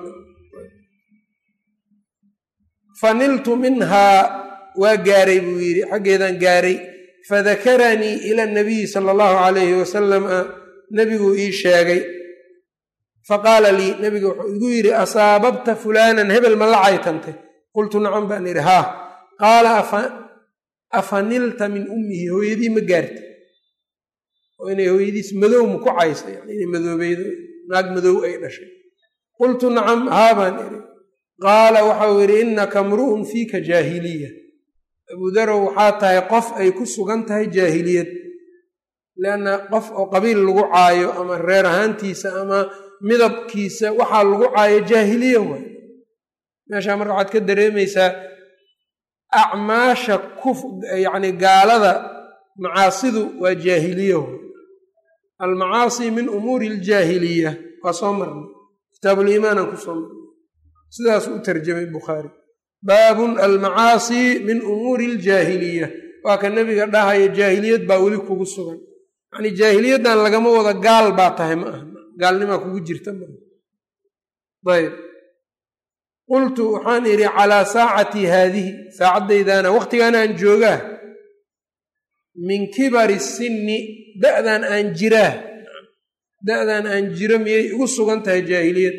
faniltu minhaa waa gaaray buu yidhi xaggeedaan gaaray fadakaranii ila nabiyi sala allahu calayhi wasalam nebiguu ii sheegay faqaala lii nebiga wuxuu igu yidhi asaababta fulaanan hebel ma la caytantay qultu nacam baan idhi haa qaala afanilta min ummihi hooyadii ma gaarta oo inay hooyadiis madow ma ku caysa yani inay madoobeydo naag madow ay dhashay qultu nacam haa baan idhi qaala waxau yidhi innaka mru'un fiika jaahiliya abuudarow waxaa tahay qof ay ku sugan tahay jaahiliyad leanna qof oo qabiil lagu caayo ama reer ahaantiisa ama midabkiisa waxaa lagu caayo jaahiliya waay meeshaa marka waxaad ka dareemaysaa acmaasha kuf yacni gaalada macaasidu waa jaahiliya waay almacaasi min umuuri aljaahiliya waa soo marnay kitaabuliimaanaan ku soo marnay sidaasuu u tarjamay bukhaari baabun almacaasi min umuuri aljaahiliya waa ka nebiga dhahaya jaahiliyad baa weli kugu sugan yacnii jaahiliyaddan lagama wada gaal baa tahay ma aha gaalnimaa kugu jirta ma ayb qultu waxaan idhi calaa saacatii haadihi saacaddaydaana wakhtigaan aan joogaa min kibari sinni da'dan aan jiraa da'dan aan jiro miyay igu sugan tahay jaahiliyad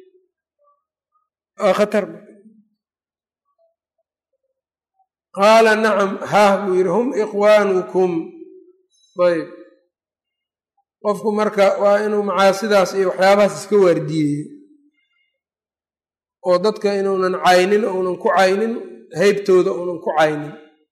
waa khatar qaala nacam haah buu yidhi hum ikhwaanukum ayb qofku marka waa inuu macaasidaas iyo waxyaabahaas iska waardiyeeyo oo dadka inuunan caynin uunan ku caynin heybtooda uunan ku caynin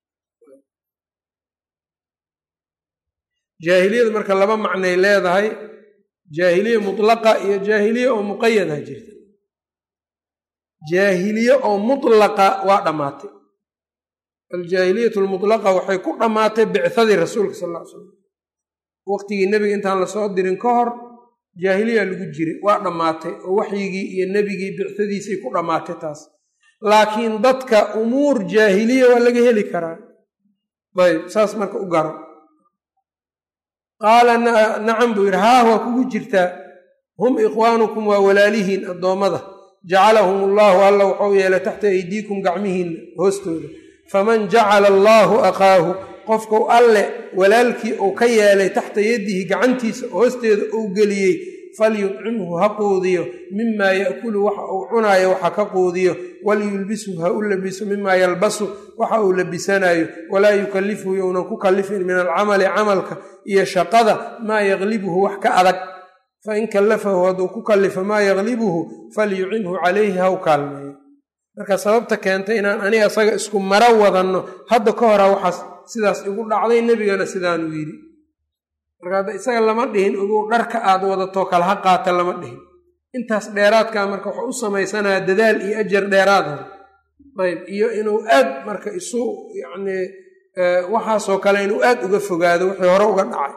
jaahiliyada marka laba macnay leedahay jaahiliya mutlaqa iyo jaahiliye oo muqayada jirta jaahiliye oo mutlaqa waa dhammaatay aljaahiliyatu almutlaqa waxay ku dhammaatay bicadii rasuulka sal ll ly slam waqtigii nebiga intaan lasoo dirin ka hor jaahiliya lagu jiray waa dhammaatay oo waxyigii iyo nebigii bicadiisay ku dhammaatay taas laakiin dadka umuur jaahiliya waa laga heli karaa ayb saas marka u garo qaala nacam buu yidhi haa waa kugu jirtaa hum ikhwaanukum waa walaalihiin addoommada jacalahum allaahu alla waxau yeelay taxta aydiikum gacmihiinna hoostooda faman jacala allaahu akhaahu qofku alle walaalkii uu ka yeelay taxta yadihi gacantiisa hoosteeda uu geliyey falyudcimhu ha quudiyo mimaa yaakulu waxa uu cunaayo waxa ka quudiyo walyulbishu ha u labiso mimaa yalbasu waxa uu labisanayo walaa yukalifhu younan ku kalifin min alcamali camalka iyo shaqada maa yaklibuhu wax ka adag fain kallafahu hadduu ku kallifo maa yaklibuhu falyucimhu calayhi ha u kaalmeeyo marka sababta keentay inaan aniga asaga isku maro wadanno hadda ka hora waxaas sidaas igu dhacday nebigana sidaanuu yidhi marka hadda isaga lama dhihin ogow dharka aad wadatoo kale ha qaata lama dhihin intaas dheeraadkaa marka waxuu u samaysanaya dadaal iyo ajar dheeraad hor ayb iyo inuu aad marka isu yacnii waxaasoo kale inuu aad uga fogaado wixii hore uga dhacay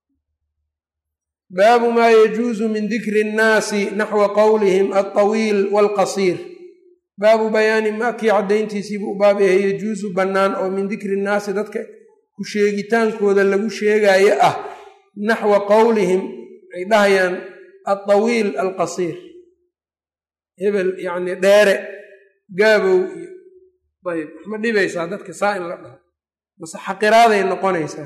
baabu maa yajuusu min dikri innaasi naxwa qowlihim alطawiil waalqasiir baabu bayaani maakii caddayntiisiibuu u baab yahay yajuusu bannaan oo min dikri innaasi dadka ku sheegitaankooda lagu sheegaayo ah naxwa qowlihim ay dhahayaan alطawiil alqasiir hebel yacnii dheere gaabow iyo ayb waxma dhibaysaa dadka saa in la dhaho mase xaqiraaday noqonaysaa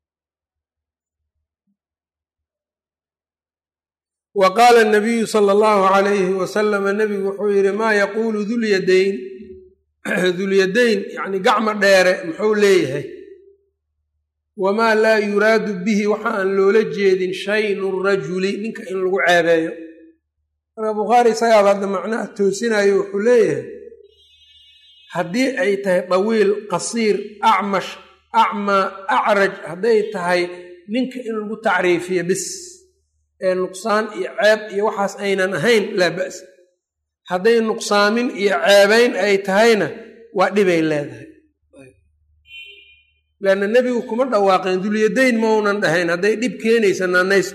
wa qaala anabiyu sala allahu calayhi wasalama nebigu wuxuu yidhi maa yaquulu dulyadayn dulyadayn yacni gacma dheere muxuu leeyahay wamaa laa yuraadu bihi waxa aan loola jeedin shaynu rajuli ninka in lagu ceebeeyo marka bukhaari isagaaba hadda macnaha toosinayo wuxuu leeyahay haddii ay tahay dawiil qasiir acmash acmaa acraj hadday tahay ninka in lagu tacriifiyo bis ee nuqsaan iyo ceeb iyo waxaas aynan ahayn laa ba'sa hadday nuqsaamin iyo ceebayn ay tahayna waa dhibay leedahay leanna nebigu kuma dhawaaqeen dulyadayn maunan dhahayn hadday dhib keenaysa naanaystu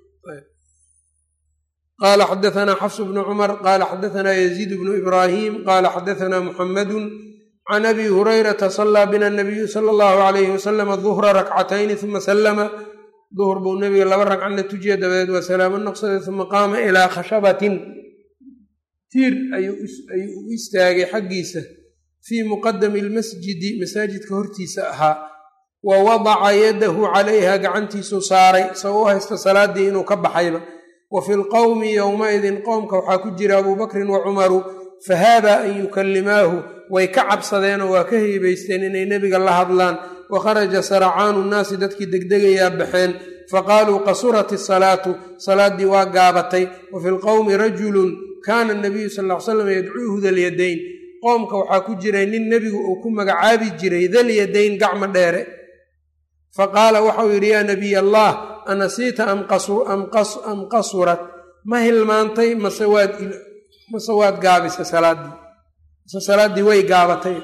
qaala xadaanaa xafsu bnu cumar qaala xadaanaa yaziid bnu ibraahim qaala xadaanaa muxamadun can abi hurayrata sallaa bina nabiyu sala allahu alayhi wasalama duhra rakcatayni uma sallama duhur buu nebiga laba ragcana tujiya dabadeed waa salaamo noqsaday uma qaama ilaa khashabatin tiir ayuu u istaagay xaggiisa fii muqadami lmasjidi masaajidka hortiisa ahaa wa wadaca yadahu calayha gacantiisuu saaray isagoo u haysta salaaddii inuu ka baxayba wa fi lqowmi yowmaidin qowmka waxaa ku jira abuu bakrin wa cumaru fahaabaa an yukallimaahu way ka cabsadeenoo waa ka heybaysteen inay nebiga la hadlaan wa kharaja saracaanu nnaasi dadkii degdegayaa baxeen faqaaluu qasurat isalaatu salaaddii waa gaabatay wa fi lqowmi rajulun kaana nabiyu sal ll ly slam yadcuuhu dalyadayn qoomka waxaa ku jiray nin nebigu uu ku magacaabi jiray dalyadayn gacmo dheere fa qaala waxau yidhi yaa nabiy allah anasiita am qasurat ma hilmaantay mase waad gaabisa salaaddii mase salaaddii way gaabatay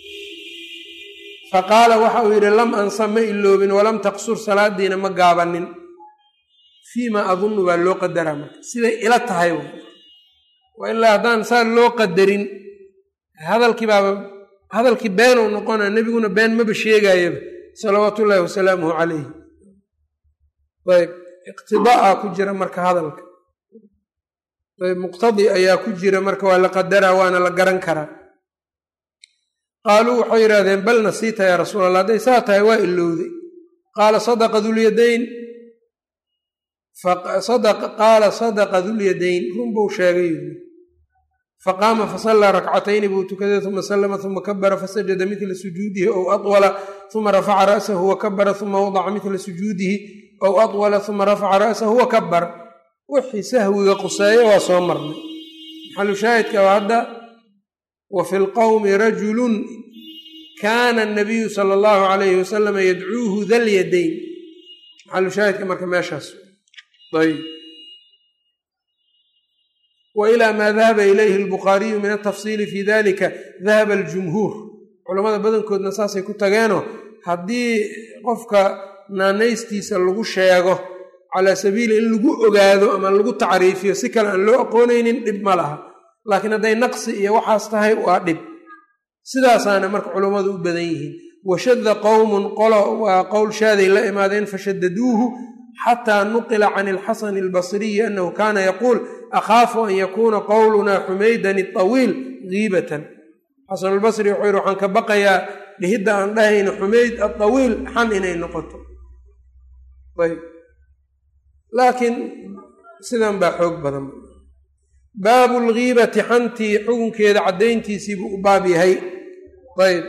fa qaala waxa uu yidhi lam ansa ma iloobin walam taqsur salaadiina ma gaabanin fiima adunnu baa loo qadaraa marka siday ila tahay wa ilaa haddaan saa loo qadarin hadalkii baaba hadalkii beenuu noqona nebiguna been maba sheegayaba salawaatu ullaahi wasalaamuhu calayh ayb iqtidaa ku jira marka hadalka ayb muqtadi ayaa ku jira marka waa la qadaraa waana la garan karaa qaaluu waxay yidhahdeen bal nasiita yaa rasuul allah hadday saa tahay waa ilowday qaala sadaqa dulyadayn qaala sadaqa dulyadayn run buu sheegay faqaama fasallaa rakcatayni buu tukaday uma sallama uma kabara fasajada midla sujuudihi ow atwala uma rafaca ra'sahu wakabara uma wadaca midla sujuudihi ow atwala uma rafaca ra'sahu wakabar wixii sahwiga quseeya waa soo marnay maxalu shaahidka waa hadda wa fi lqowmi rajulun kaana anabiyu sala allahu calayhi wasalama yadcuuhu dalyadayn maxalu shaahidka marka meeshaas ayb wa ilaa maa dahaba ilayhi albukhaariyu min altafsiili fi dalika dahaba aljumhuur culamada badankoodna saasay ku tageenoo haddii qofka naanaystiisa lagu sheego calaa sabiili in lagu ogaado ama lagu tacriifiyo si kale aan loo aqoonaynin dhib ma laha laakiin hadday naqsi iyo waxaas tahay waa dhib sidaasaana marka culammadu u badan yihiin washadda qowmun qolo waa qowl shaaday la imaadeen fashadaduuhu xataa nuqila can ilxasani albasriyi annahu kaana yaquul akhaafu an yakuuna qowlunaa xumaydan itawiil giibatan xasanulbasri wuxuu yidhi waxaan ka baqayaa dhihidda aan dhahayna xumayd atawiil xan inay noqoto ayb laakiin sidan baa xoog badan baabu lgiibati xantii xukunkeeda caddayntiisii buu u baab yahay ayb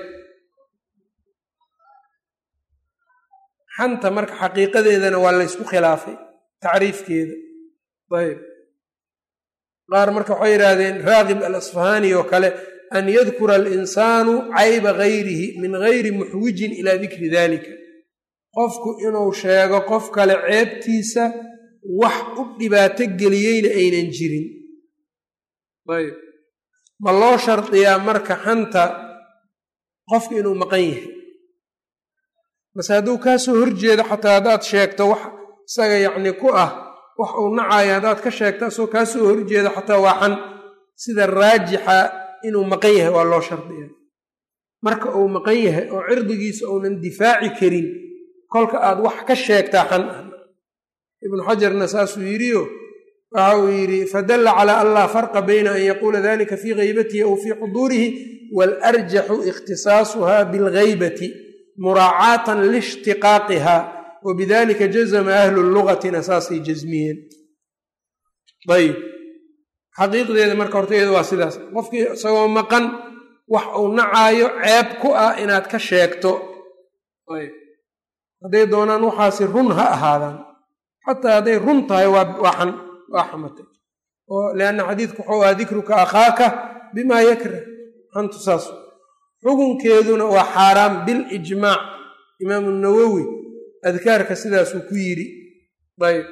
xanta marka xaqiiqadeedana waa laysku khilaafay tacriifkeeda ayb qaar marka waxay yidhaahdeen raagib alasfahaani oo kale an yadkura alinsaanu cayba gayrihi min gayri muxwijin ilaa dikri dalika qofku inuu sheego qof kale ceebtiisa wax u dhibaato geliyeyna aynan jirin ayb ma loo shardiyaa marka xanta qofka inuu maqan yahay mase hadduu kaa soo horjeedo xataa haddaad sheegto wax isaga yacni ku ah wax uu nacayo haddaad ka sheegto asoo kaa soo horjeedo xataa waa xan sida raajixa inuu maqan yahay waa loo shardiyaa marka uu maqan yahay oo cirdigiisa uunan difaaci karin kolka aad wax ka sheegtaa xan ah ibnu xajarna saasuu yidhiyo waxa uu yidhi fadalla calaa an laa farqa bayna an yaquula dalika fii gaybatihi aw fii xuduurihi waalarjaxu ikhtisaasuha bilgaybati muraacaatan liishtiqaaqiha wabidalika jazama ahlu lugatina saasay jasmiyeen ayb xaqiiqdeeda marka hortayada waa sidaas qofkii isagoo maqan wax uu nacaayo ceeb ku ah inaad ka sheegto ayb hadday doonaan waxaasi run ha ahaadaan xataa hadday run tahay waa xan waa xamatay oo lianna xadiidku wuxuu aha dikruka akhaaka bimaa yakrah xantu saas xukunkeeduna waa xaaraam bilijmaac imaamu nawowi adkaarka sidaasuu ku yidhi ayb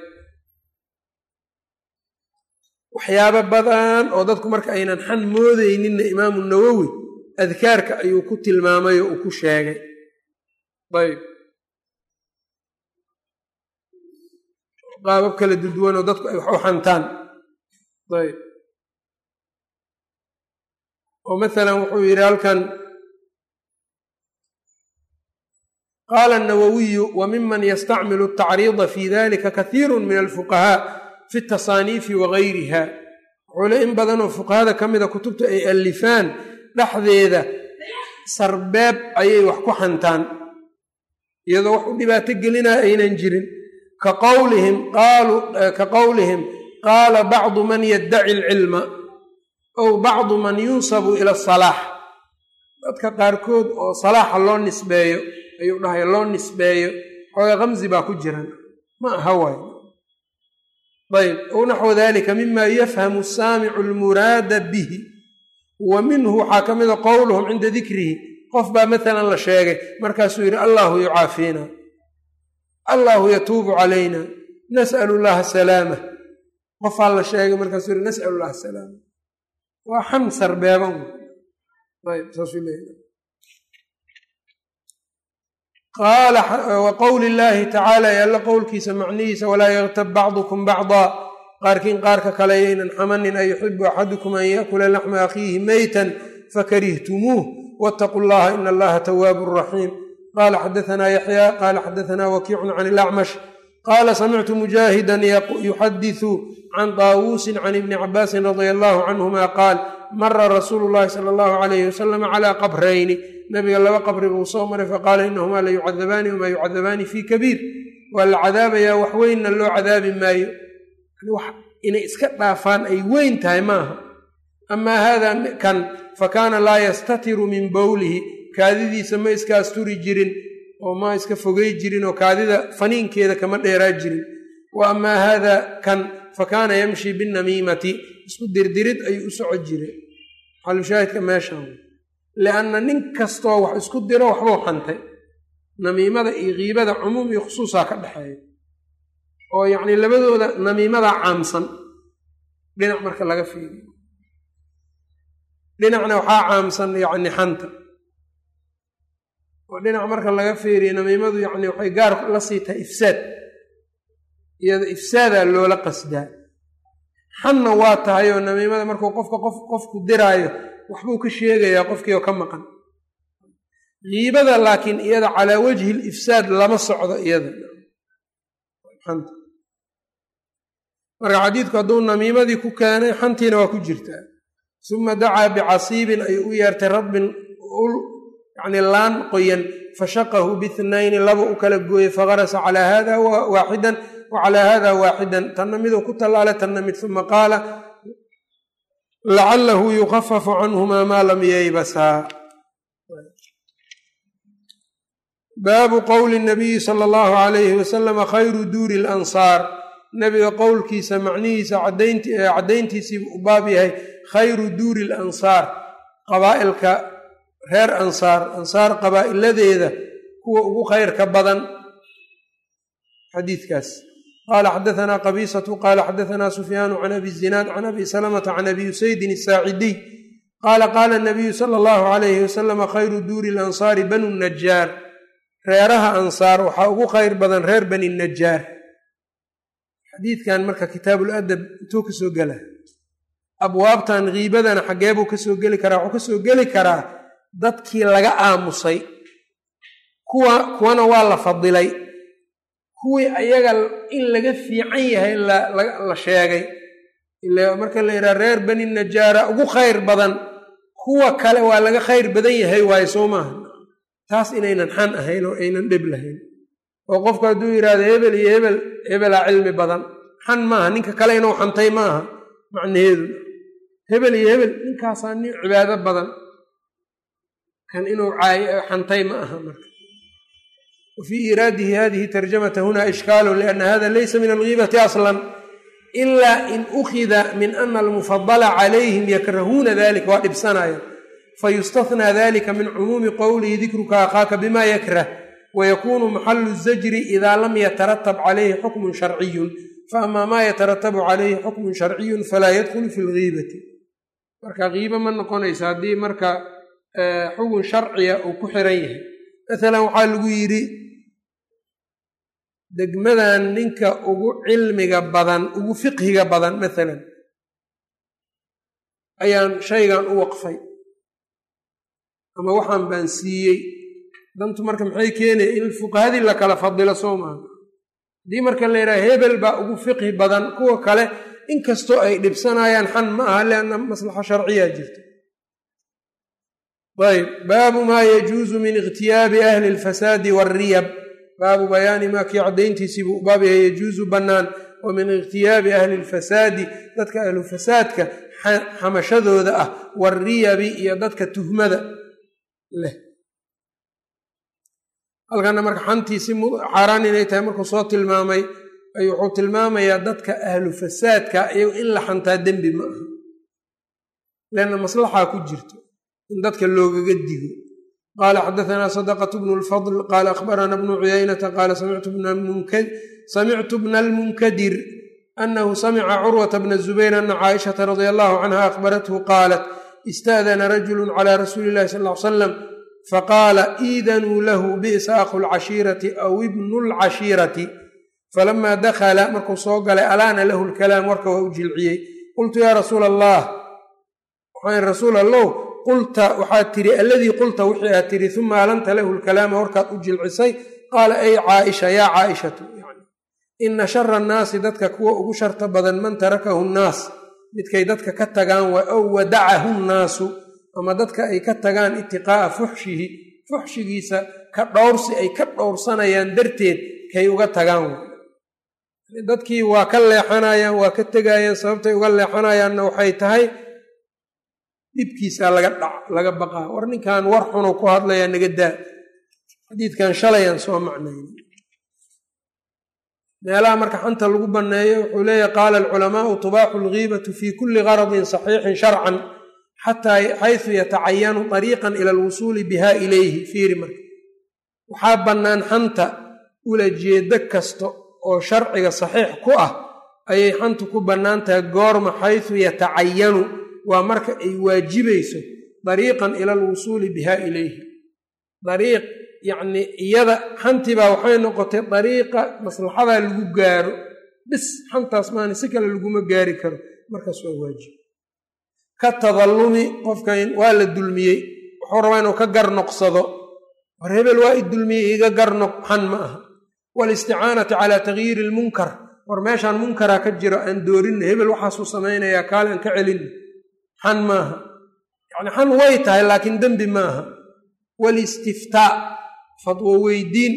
waxyaabo badan oo dadku marka aynan xan moodeyninna imaamu nawowi adkaarka ayuu ku tilmaamay oo uu ku sheegay ayb qaabab kala duduwan oo dadku ay wax u xantaan ayb oo masalan wuxuu yidhi halkan qaala الnawawiyu wa miman yastacmilu الtacriida fi dalika kahiiru min alfuqahaa fi الtasaaniifi wagayriha wuxuu le in badanoo fuqahada ka mida kutubta ay alifaan dhexdeeda sarbeeb ayay wax ku xantaan iyadoo wax u dhibaato gelinaya aynan jirin ka qowlihim ka qowlihim qaala bacdu man yaddaci alcilma ow bacdu man yunsabu ila asalaax dadka qaarkood oo salaaxa loo nisbeeyo ayuu dhahaya loo nisbeeyo xooga kamsi baa ku jiran ma aha waay ayb ow naxwu dalika mima yafhamu saamicu almuraada bihi wa minhu waxaa ka mida qowluhum cinda dikrihi qof baa maalan la sheegay markaasuu yidhi allahu yucaafiina allahu yatuubu calayna nas'alu llaha salaama qofaa la sheegay markaasuu yidhi nas'alu llaha salaama waa xan sarbeeban ayb saasuu leeyahy qaala wa qowli illaahi tacaala ee alla qowlkiisa macnihiisa walaa yaktab bacdukum bacdaa qaarkiin qaarka kale yaynan xamanin an yuxibu axadukum an yaakula laxma akhiihi meytan fakarihtumuuh waataquu llaha ina allaha tawaabun raxiim qala xadaanaa yaxya qala xadaanaa wakiicun can ilacmash qala samictu mujaahidan yuxadisu can taawuusin can ibni cabaasin radia allahu canhuma qaal mara rasuulu llahi sala allahu alayhi wasalam calaa qabrayni nabiga laba qabri buu soo maray faqaala inahumaa la yucadabaani wamaa yucadabaani fii kabiir waa la cadaabayaa wax weynna loo cadaabi maayo inay iska dhaafaan ay weyn tahay maaha amaa haada kan fakaana laa yastatiru min bowlihi kaadidiisa ma iska asturi jirin oo ma iska fogey jirin oo kaadida faniinkeeda kama dheeraa jirin wa amaa haada kan fakaana yamshi binamiimati isku dirdirid ayuu u soco jiray xalushaahidka meeshan lianna nin kastoo wax isku diro waxbuu xantay namiimada iyo kiibada cumuum iyo khusuusaa ka dhexeeya oo yacni labadooda namiimadaa caamsan dhinac marka laga fiiriyo dhinacna waxaa caamsan yacni xanta oo dhinac marka laga fiiriyo namiimadu yacni waxay gaar la sii tahay ifsaad iyada ifsaadaa loola qasdaa xanna waa tahay oo namiimada markuu qofka qof qofku diraayo waxbuu ka sheegayaa qofkii oo ka maqan kiibada laakiin iyada calaa wajhi lifsaad lama socdo iyada marka xadiidku hadduu namiimadii ku keenay xantiina waa ku jirtaa suma dacaa bicasiibin ayuu u yeertay radbin ul yacni laan qoyan fashaqahu bihnayni laba u kala gooyey fagarasa calaa hada waaxidan wa calaa hada waaxidan tanna miduu ku tallaalay tanna mid uma qaala lacalahu yukafafu canhumaa maa lam yeybasaa baabu qowli nabiyi sala allahu alayhi wasalama khayru duuri lansaar nabiga qowlkiisa macnihiisa caddayntiisiibuu u baab yahay khayru duuri lansaar qabaa'ilka reer ansaar ansaar qabaa'iladeeda kuwa ugu khayrka badan xadiidkaas qaala xadaanaa qabiisatu qaala xadaanaa sufyaanu can abi zinaad can abi salamata can abi usaydin asaacidiy qaala qaala nabiyu sala allahu alayhi wasalama khayru duuri lansaari banu najaar reeraha ansaar waxaa ugu khayr badan reer bani najaar xadiidkan marka kitaabul adab intuu ka soo gela abwaabtan kiibadana xaggee buu kasoo geli karaa wuxuu kasoo geli karaa dadkii laga aamusay kuwa kuwana waa la fadilay kuwii ayaga in laga fiican yahay la sheegay ila marka la yidhaha reer bani najaara ugu khayr badan kuwa kale waa laga khayr badan yahay waayo soo maaha taas inaynan xan ahayn oo aynan dhib lahayn oo qofku hadduu yidhaahdo hebel iyo hebel hebelaa cilmi badan xan maaha ninka kale inuu xantay maaha macnaheedu hebel iyo hebel ninkaasaa nin cibaado badan kan inuu xantay ma aha marka wa fii iraadihi hadihi tarjamata huna ishkaalu lianna hada laysa min algiibati aslan ilaa in ukhida min ana almufadala calayhim yakrahuuna dalika waa dhibsanaya fayustahnaa dalika min cumuumi qowlihi dikruka akhaaka bima yakrah wykunu maxalu zajri ida lam yataratab calayhi xukmun sharciyun faama maa yataratabu calayhi xukmun sharciyun falaa yadkhulu fi lgiibati marka kiiba ma noqonaysa haddii marka xukun sharciya uu ku xiran yahay maalan waxaa lagu yidhi degmadan ninka ugu cilmiga badan ugu fiqhiga badan maalan ayaan shaygan u waqfay ama waxaan baan siiyey dantu marka maxay keenaya in fuqahadii la kala fadilo soo maaha haddii marka la yidhaha hebel baa ugu fiqhi badan kuwa kale inkastoo ay dhibsanayaan xan ma aha lianna maslaxa sharciyaa jirta ayb baabu maa yajuusu min ikhtiyaabi ahli alfasaadi waalriyab baabu bayaani maa kii caddayntiisiibuu u baab yahay yajuusu bannaan oo min ikhtiyaabi ahli alfasaadi dadka ahlu fasaadka xamashadooda ah waalriyabi iyo dadka tuhmada leh halkana marka xantiisi xaaraan inay tahay markuu soo tilmaamay ayuu wuxuu tilmaamayaa dadka ahlu fasaadka iyago in la xantaa dembi ma aha leanna maslaxaa ku jirto in dadka loogaga digo qaala xadaanaa sadaqatu bnu lfadl qaala akhbarana bnu cuyaynata qaala samictu bna almunkadir anahu samica curwata bna zubayr ana caaishata radia allahu canha akhbarathu qaalat ista'dana rajulu cala rasuuli illahi sal l salam faqaala iidanuu lahu bi'sa akhu lcashiirati aw ibnu lcashiirati falamaa dakhala markuu soo galay alaana lahu lkalaam warka waa u jilciyey qultu yaa rasuula allah waxaan rasuul allow qulta waxaad tiri alladii qulta wixii aad tiri uma alanta lahu lkalaama warkaad u jilcisay qaala ay caaisha yaa caaishatu ina shara annaasi dadka kuwa ugu sharta badan man tarakahu nnaas midkay dadka ka tagaan ow wadacahu nnaasu ama dadka ay ka tagaan itiqaa'a fuxshihi fuxshigiisa ka dhowrsi ay ka dhowrsanayaan darteed kay uga tagaan dadkii waa ka leexanayaan waa ka tegayaan sababtay uga leexanayaanna waxay tahay dhibkiisaa laga dhac laga baqaa war ninkan war xunu ku hadlayaa naga daa xadiidkan shalayaan soo macnayn meelaha marka xanta lagu banneeyo wuxuu leeyahy qaala alculamaau tubaaxu algiibatu fi kulli garadin saxiixin sharcan xataa xaysu yatacayanu ariiqan ila alwusuuli biha ilayhi fiiri marka waxaa bannaan xanta ula jeedo kasta oo sharciga saxiix ku ah ayay xantu ku bannaan tahay goorma xaysu yatacayanu waa marka ay waajibayso dariiqan ila alwusuuli biha ilayhi dariiq yacnii iyada xantibaa waxay noqotay dariiqa maslaxadaa lagu gaaro bis xantaas maana si kale laguma gaari karo markaas waa waajib ka tadallumi qofkan waa la dulmiyey wuxuu rabaa inuu ka garnoqsado war hebel waa i dulmiyey iga garnoq xan ma aha walisticaanati calaa tagyiiri ilmunkar war meeshaan munkaraa ka jiro aan doorinna hebel waxaasuu samaynayaa kaale aan ka celinna xan maaha yacni xan way tahay laakiin dembi maaha walistiftaa fadwo weydiin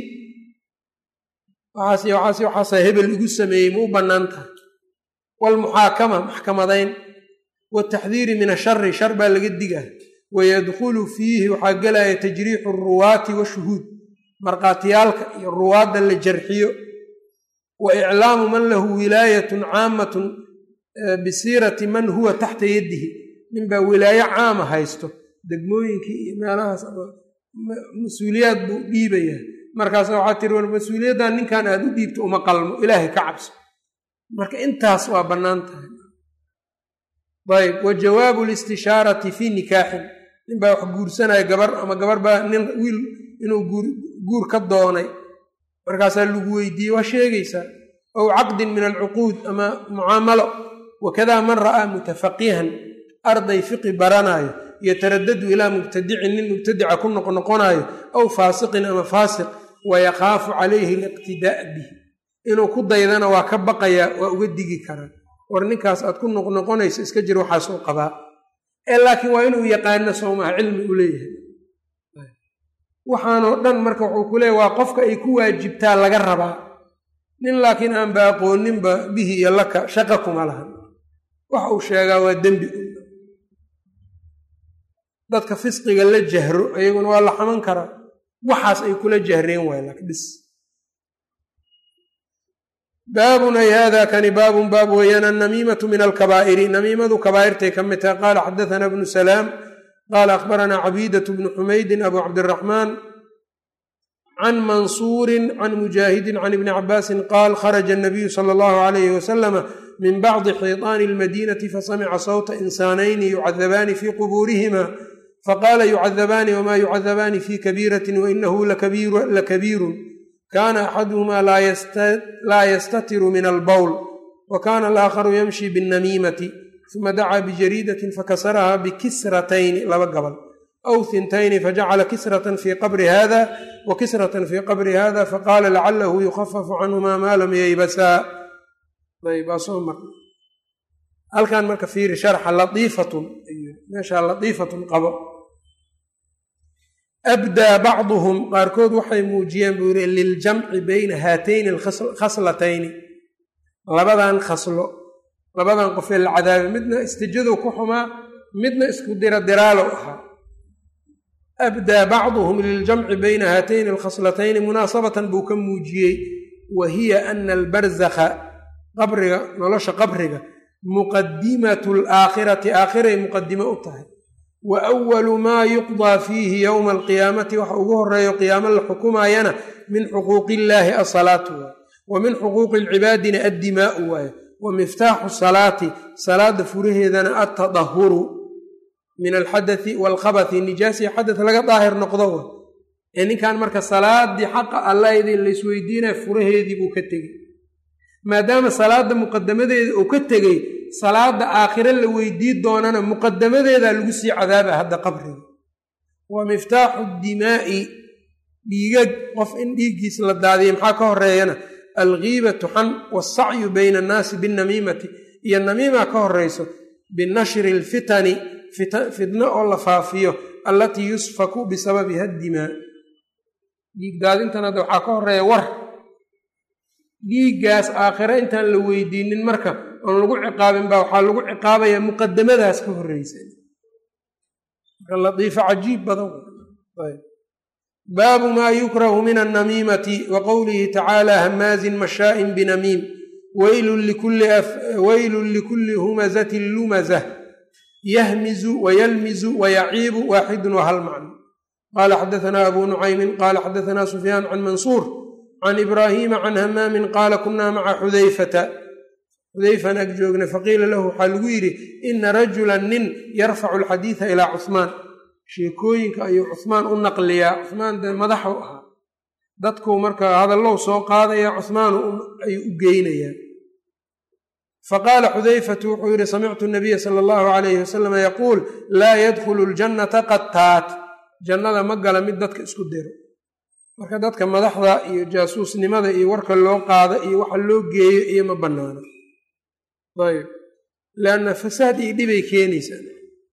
waxaas waxaas waxaasa hebel igu sameeyey ma u bannaan tahay waalmuxaakama maxkamadayn wataxdiiri min ashari shar baa laga digaa wayadkhulu fiihi waxaa gelaya tajriixu aruwaati washuhuud markhaatiyaalka iyo ruwaadda la jarxiyo wa iclaamu man lahu wilaayatun caamatun bisiirati man huwa taxta yadihi ninbaa wilaayo caama haysto degmooyinkii iyo meelahaas mas-uuliyaad buu dhiibayaa markaasa waxaa tiri war mas-uuliyaddan ninkan aad u dhiibto uma qalmo ilaahay ka cabso marka intaas waa bannaan tahay ayb wa jawaabu listishaarati fii nikaaxin ninbaa wax guursanaya gabar ama gabar baa nin wiil inuu guur ka doonay markaasaa lagu weydiiyey waa sheegaysaa ow caqdin min alcuquud ama mucaamalo wakadaa man ra'aa mutafaqihan arday fiqi baranaayo yataradadu ilaa mubtadicin nin mubtadica ku noqnoqonaayo aw faasiqin ama faasiq wayakhaafu calayhi liqtidaa' bih inuu ku daydana waa ka baqayaa waa uga digi karaa war ninkaas aad ku noqnoqonayso iska jir waxaasuu qabaa ee laakiin waa inuu yaqaano soomaha cilmi u leeyahay waxaanoo dhan marka wuxuu ku leeyahy waa qofka ay ku waajibtaa laga rabaa nin laakiin aanba aqooninba bihi iyo laka shaqa kuma lahan waxa uu sheegaa waa dembi dadka fisqiga la jahro ayaguna waa la xaman karaa waxaas ay kula jahreen waay lak bis baabun ay hada kani baabun baab weeyaan annamiimatu min alkabaa'iri namiimadu kabaa'irtay ka mid tahay qaala xadathana bnu salaam qaala akhbaranaa cabiidatu bnu xumaydin abu cabdiraxmaan can mansuurin can mujaahidin can ibni cabaasin qaal kharaja anabiyu sala allahu alayhi wasalama min bacdi xiiطaani almadiinati fasamica sawta insaanayni yucadabaani fii qubuurihima faqaala yucadabaani wma yucadabaani fi kabiirati wainahu lakabiirun kana axaduhumaa laa yastatiru min albowl wa kana alaakharu yamshi binnamiimati uma dacaa bijariidatin fakasaraha bikisratayni laba gabal aw hintayni fajacala kisratan fii qabri hada wa kisratan fii qabri hada faqaala lacalahu yukhafafu canhumaa maa lam yeybasaa halkan marka fiiri sharxa laiifatun meeshaa latiifatun qabo abdaa bacduhum qaarkood waxay muujiyeen buu yiri liljamci bayna haatayni alkhaslatayni labadan khaslo labadan qofee la cadaabay midna istijadu ku xumaa midna isku dira diraalo ahaa abdaa bacduhum liljamci bayna haatayni alkhaslatayni munaasabatan buu ka muujiyey wa hiya ana albarzakha qabriga nolosha qabriga muqadimatu alaakhirati aakhiray muqadimo u tahay wa awalu maa yuqdaa fiihi yowma alqiyaamati waxa ugu horeeyo qiyaamo la xukumaayana min xuquuqi illaahi asalaatu waaye wa min xuquuqi alcibaadina addimaa'u waaye wa miftaaxu salaati salaada furaheedana altadahuru min alxadati waalkhabathi nijaasi xadad laga daahir noqdo wa ee ninkan marka salaadii xaqa allaydii laysweydiinaya furaheedii buu ka tegey maadaama salaada muqadamadeeda uu ka tegey salaada aakhire la weydii doonana muqadamadeedaa lagu sii cadaaba hadda qabriga wa miftaaxu dimaa'i dhiigag qof in dhiiggiis la daadiya maxaa ka horeeyana alghiibatu xan wasacyu bayna annaasi binnamiimati iyo namiima ka horeyso binashri alfitani fitno oo la faafiyo allatii yusfaku bisababiha dimaa dhiig daadintan hadda waxaa ka horeeya war dhiiggaas aakhire intaan la weydiinin marka oon lagu ciqaabin baa waxaa lagu ciqaabayaa muqadamadaas ka horeysa marka latiifo cajiib badan baabu maa yukrahu min annamiimati wa qowlihi tacaala hamaazin mashaa'in binamiim waylun likulli humazatin lumazah yahmizu wayalmizu wayaciibu waaxidun wahal macno qaala xadaanaa abu nucaymin qaala xadaanaa sufyaan can mansuur can ibraahiima can hamaamin qaala kunaa maca xudayfata xudayfan ag joogna faqiila lahu waxaa lagu yidhi ina rajulan nin yarfacu alxadiida ilaa cuhmaan sheekooyinka ayuu cuhmaan u naqliyaa cuhmaan dee madaxu ahaa dadkuu marka hadallow soo qaadaya cuhmaanu ayuu u geynayaa faqaala xudayfatu wuxuu yidhi samictu nabiya sala allahu calayhi wasalama yaquul laa yadkhulu ljannata qattaat jannada ma gala mid dadka isku diro marka dadka madaxda iyo jaasuusnimada iyo warka loo qaada iyo waxa loo geeyo iyo ma bannaano ayb leanna fasaad iyo dhibay keenaysaa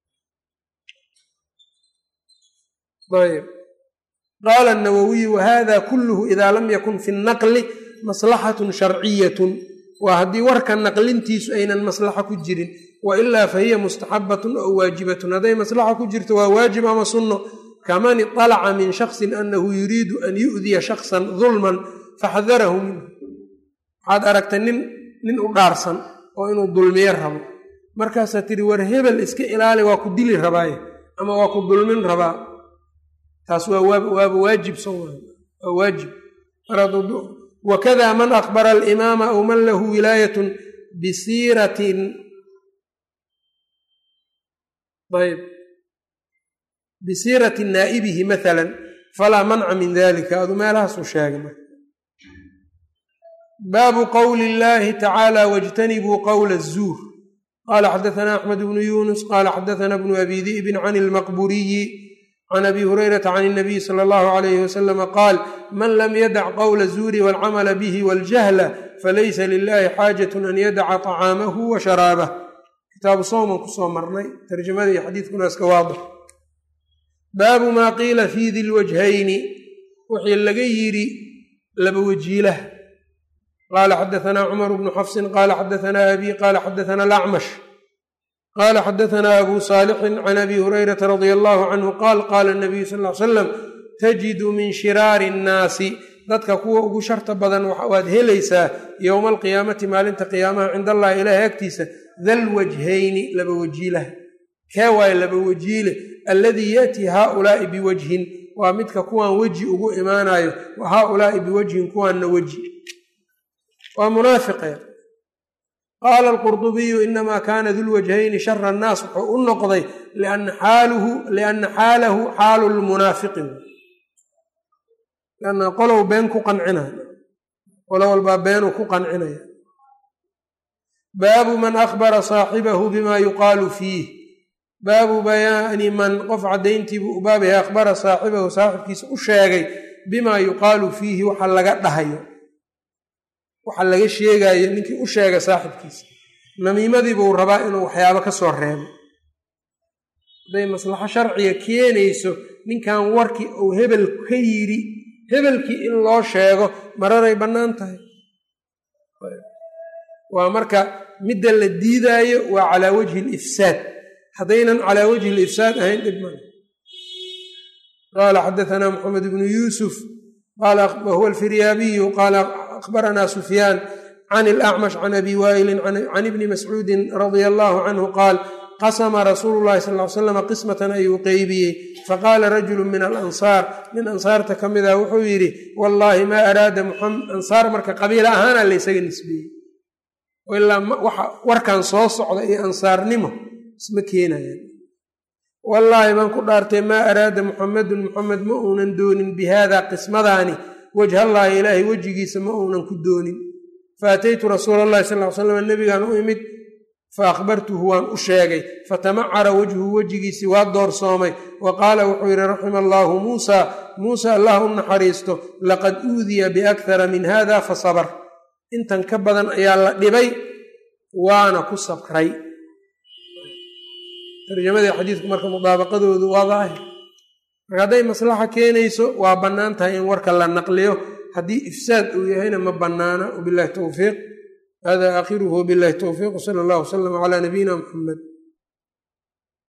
ayb qaala nawowiyu wahada kulluhu idaa lam yakun fi nnaqli maslaxatun sharciyatun waa haddii warka naqlintiisu aynan maslaxa ku jirin wa ilaa fa hiya mustaxabatun aw waajibatun hadday maslaxa ku jirto waa waajib ama sunno kaman iطalaca min shaksin anahu yuriidu an yu'diya shaksan dulman faxdarahu minhu waxaad aragtay nin nin u dhaarsan oo inuu dulmiyo rabo markaasaa tiri war hebel iska ilaali waa ku dili rabaaye ama waa ku dulmin rabaa taas waaba waajib so waa waajib wakada man akbara alimaama aw man lahu wilaayatun bisiiratin ayb bisiirati naa'ibihi maala falaa manca min dalika adu meelahaasuu sheegay marka baabu qowli illahi tacaala wاjtanibuu qowla الzuur qala xadaثna axmed bnu yunus qala xadaثna bnu abi di'bin can اlmaqburiyi can abi hurayrata can الnabiy salى اllahu عalayh waslama qaal man lam yadac qowla الzuuri wاlcamala bihi wاljahla falaysa lilahi xaajaة an yadaca طacaamahu wa sharaabah kitaabu sowman kusoo marnay tarjamada iyo xadiidkuna iska waadix baabu maa qiila fii di lwajhayni wixii laga yidhi laba wajiilaha qaala xadaanaa cumar bnu xafsin qaala xadaanaa abi qaala xadaanaa alacmash qaala xadaanaa abu saalixin can abi hurayrata radia allahu canhu qaal qaala nabiyu sal ly salam tajidu min shiraari innaasi dadka kuwa ugu sharta badan waad helaysaa yowma alqiyaamati maalinta qiyaamaha cind allahi ilaahi agtiisa dal wajhayni laba wajiilaha kee waaye laba wajiile alladii ya'tii haaulaa'i biwajhin waa midka kuwaan weji ugu imaanayo wa haaulaa'i biwajhin kuwaanna weji waa munaafiqee qaala alqurdubiyu inamaa kaana dulwajhayni shara annaas wuxuu u noqday lianna xaalahu xaalu lmunaafiqin lianna qolow been ku qancinaya qolo walbaa beenuu ku qancinaya baabu man akhbara saaxibahu bima yuqaalu fiih baabu bayaani man qof caddayntiibuu u baabaya akhbara saaxibahu saaxibkiisa u sheegay bimaa yuqaalu fiihi waxa laga dhahayo waxa laga sheegayo ninkii u sheega saaxibkiisa namiimadiibuu rabaa inuu waxyaabo ka soo reebo hadday maslaxo sharciga keenayso ninkan warkii uu hebel ka yidhi hebelkii in loo sheego mararay bannaan tahay waa marka midda la diidaayo waa calaa wajhi alifsaad haddaynan calaa wajhi alifsaad ahayn dhib male qaala xadaanaa moxamed bnu yuusuf wahuwa alfiryaabiyu qaala akhbaranaa sufyaan can ilacmash can abi waa'ilin can ibni mascuudin radia allahu canhu qaal qasama rasuulu llahi sal ly slam qismatan ayuu qeybiyey faqaala rajulu min alansaar nin ansaarta ka mid ah wuxuu yidhi wallaahi maa araada ansaar marka qabiila ahaana laysaga nisbeeyey ilaa waxa warkan soo socda iyo ansaarnimo isma keenayaan wallaahi baan ku dhaartay maa araada muxamedun muxamed ma uunan doonin bi haada qismadaani wajhallaahi ilaahay wejigiisa ma uunan ku doonin faataytu rasuula allahi sal ly slam nebigaan u imid fa akhbartuhu waan u sheegay fatamacara wejhuhu wejigiisii waa doorsoomay wa qaala wuxuu yidhi raxima allaahu muusa muuse allah u naxariisto laqad uudiya biakhara min hada fa sabar intan ka badan ayaa la dhibay waana ku sabray tarjamadii xadiidku marka mudaabaqadoodu waa daahir marka hadday maslaxa keenayso waa bannaan tahay in warka la naqliyo haddii ifsaad uu yahayna ma bannaana wabilahi towfiiq hada aakhiruhu wabilahi towfiiq wsala allah wslam calaa nabiyina muxamed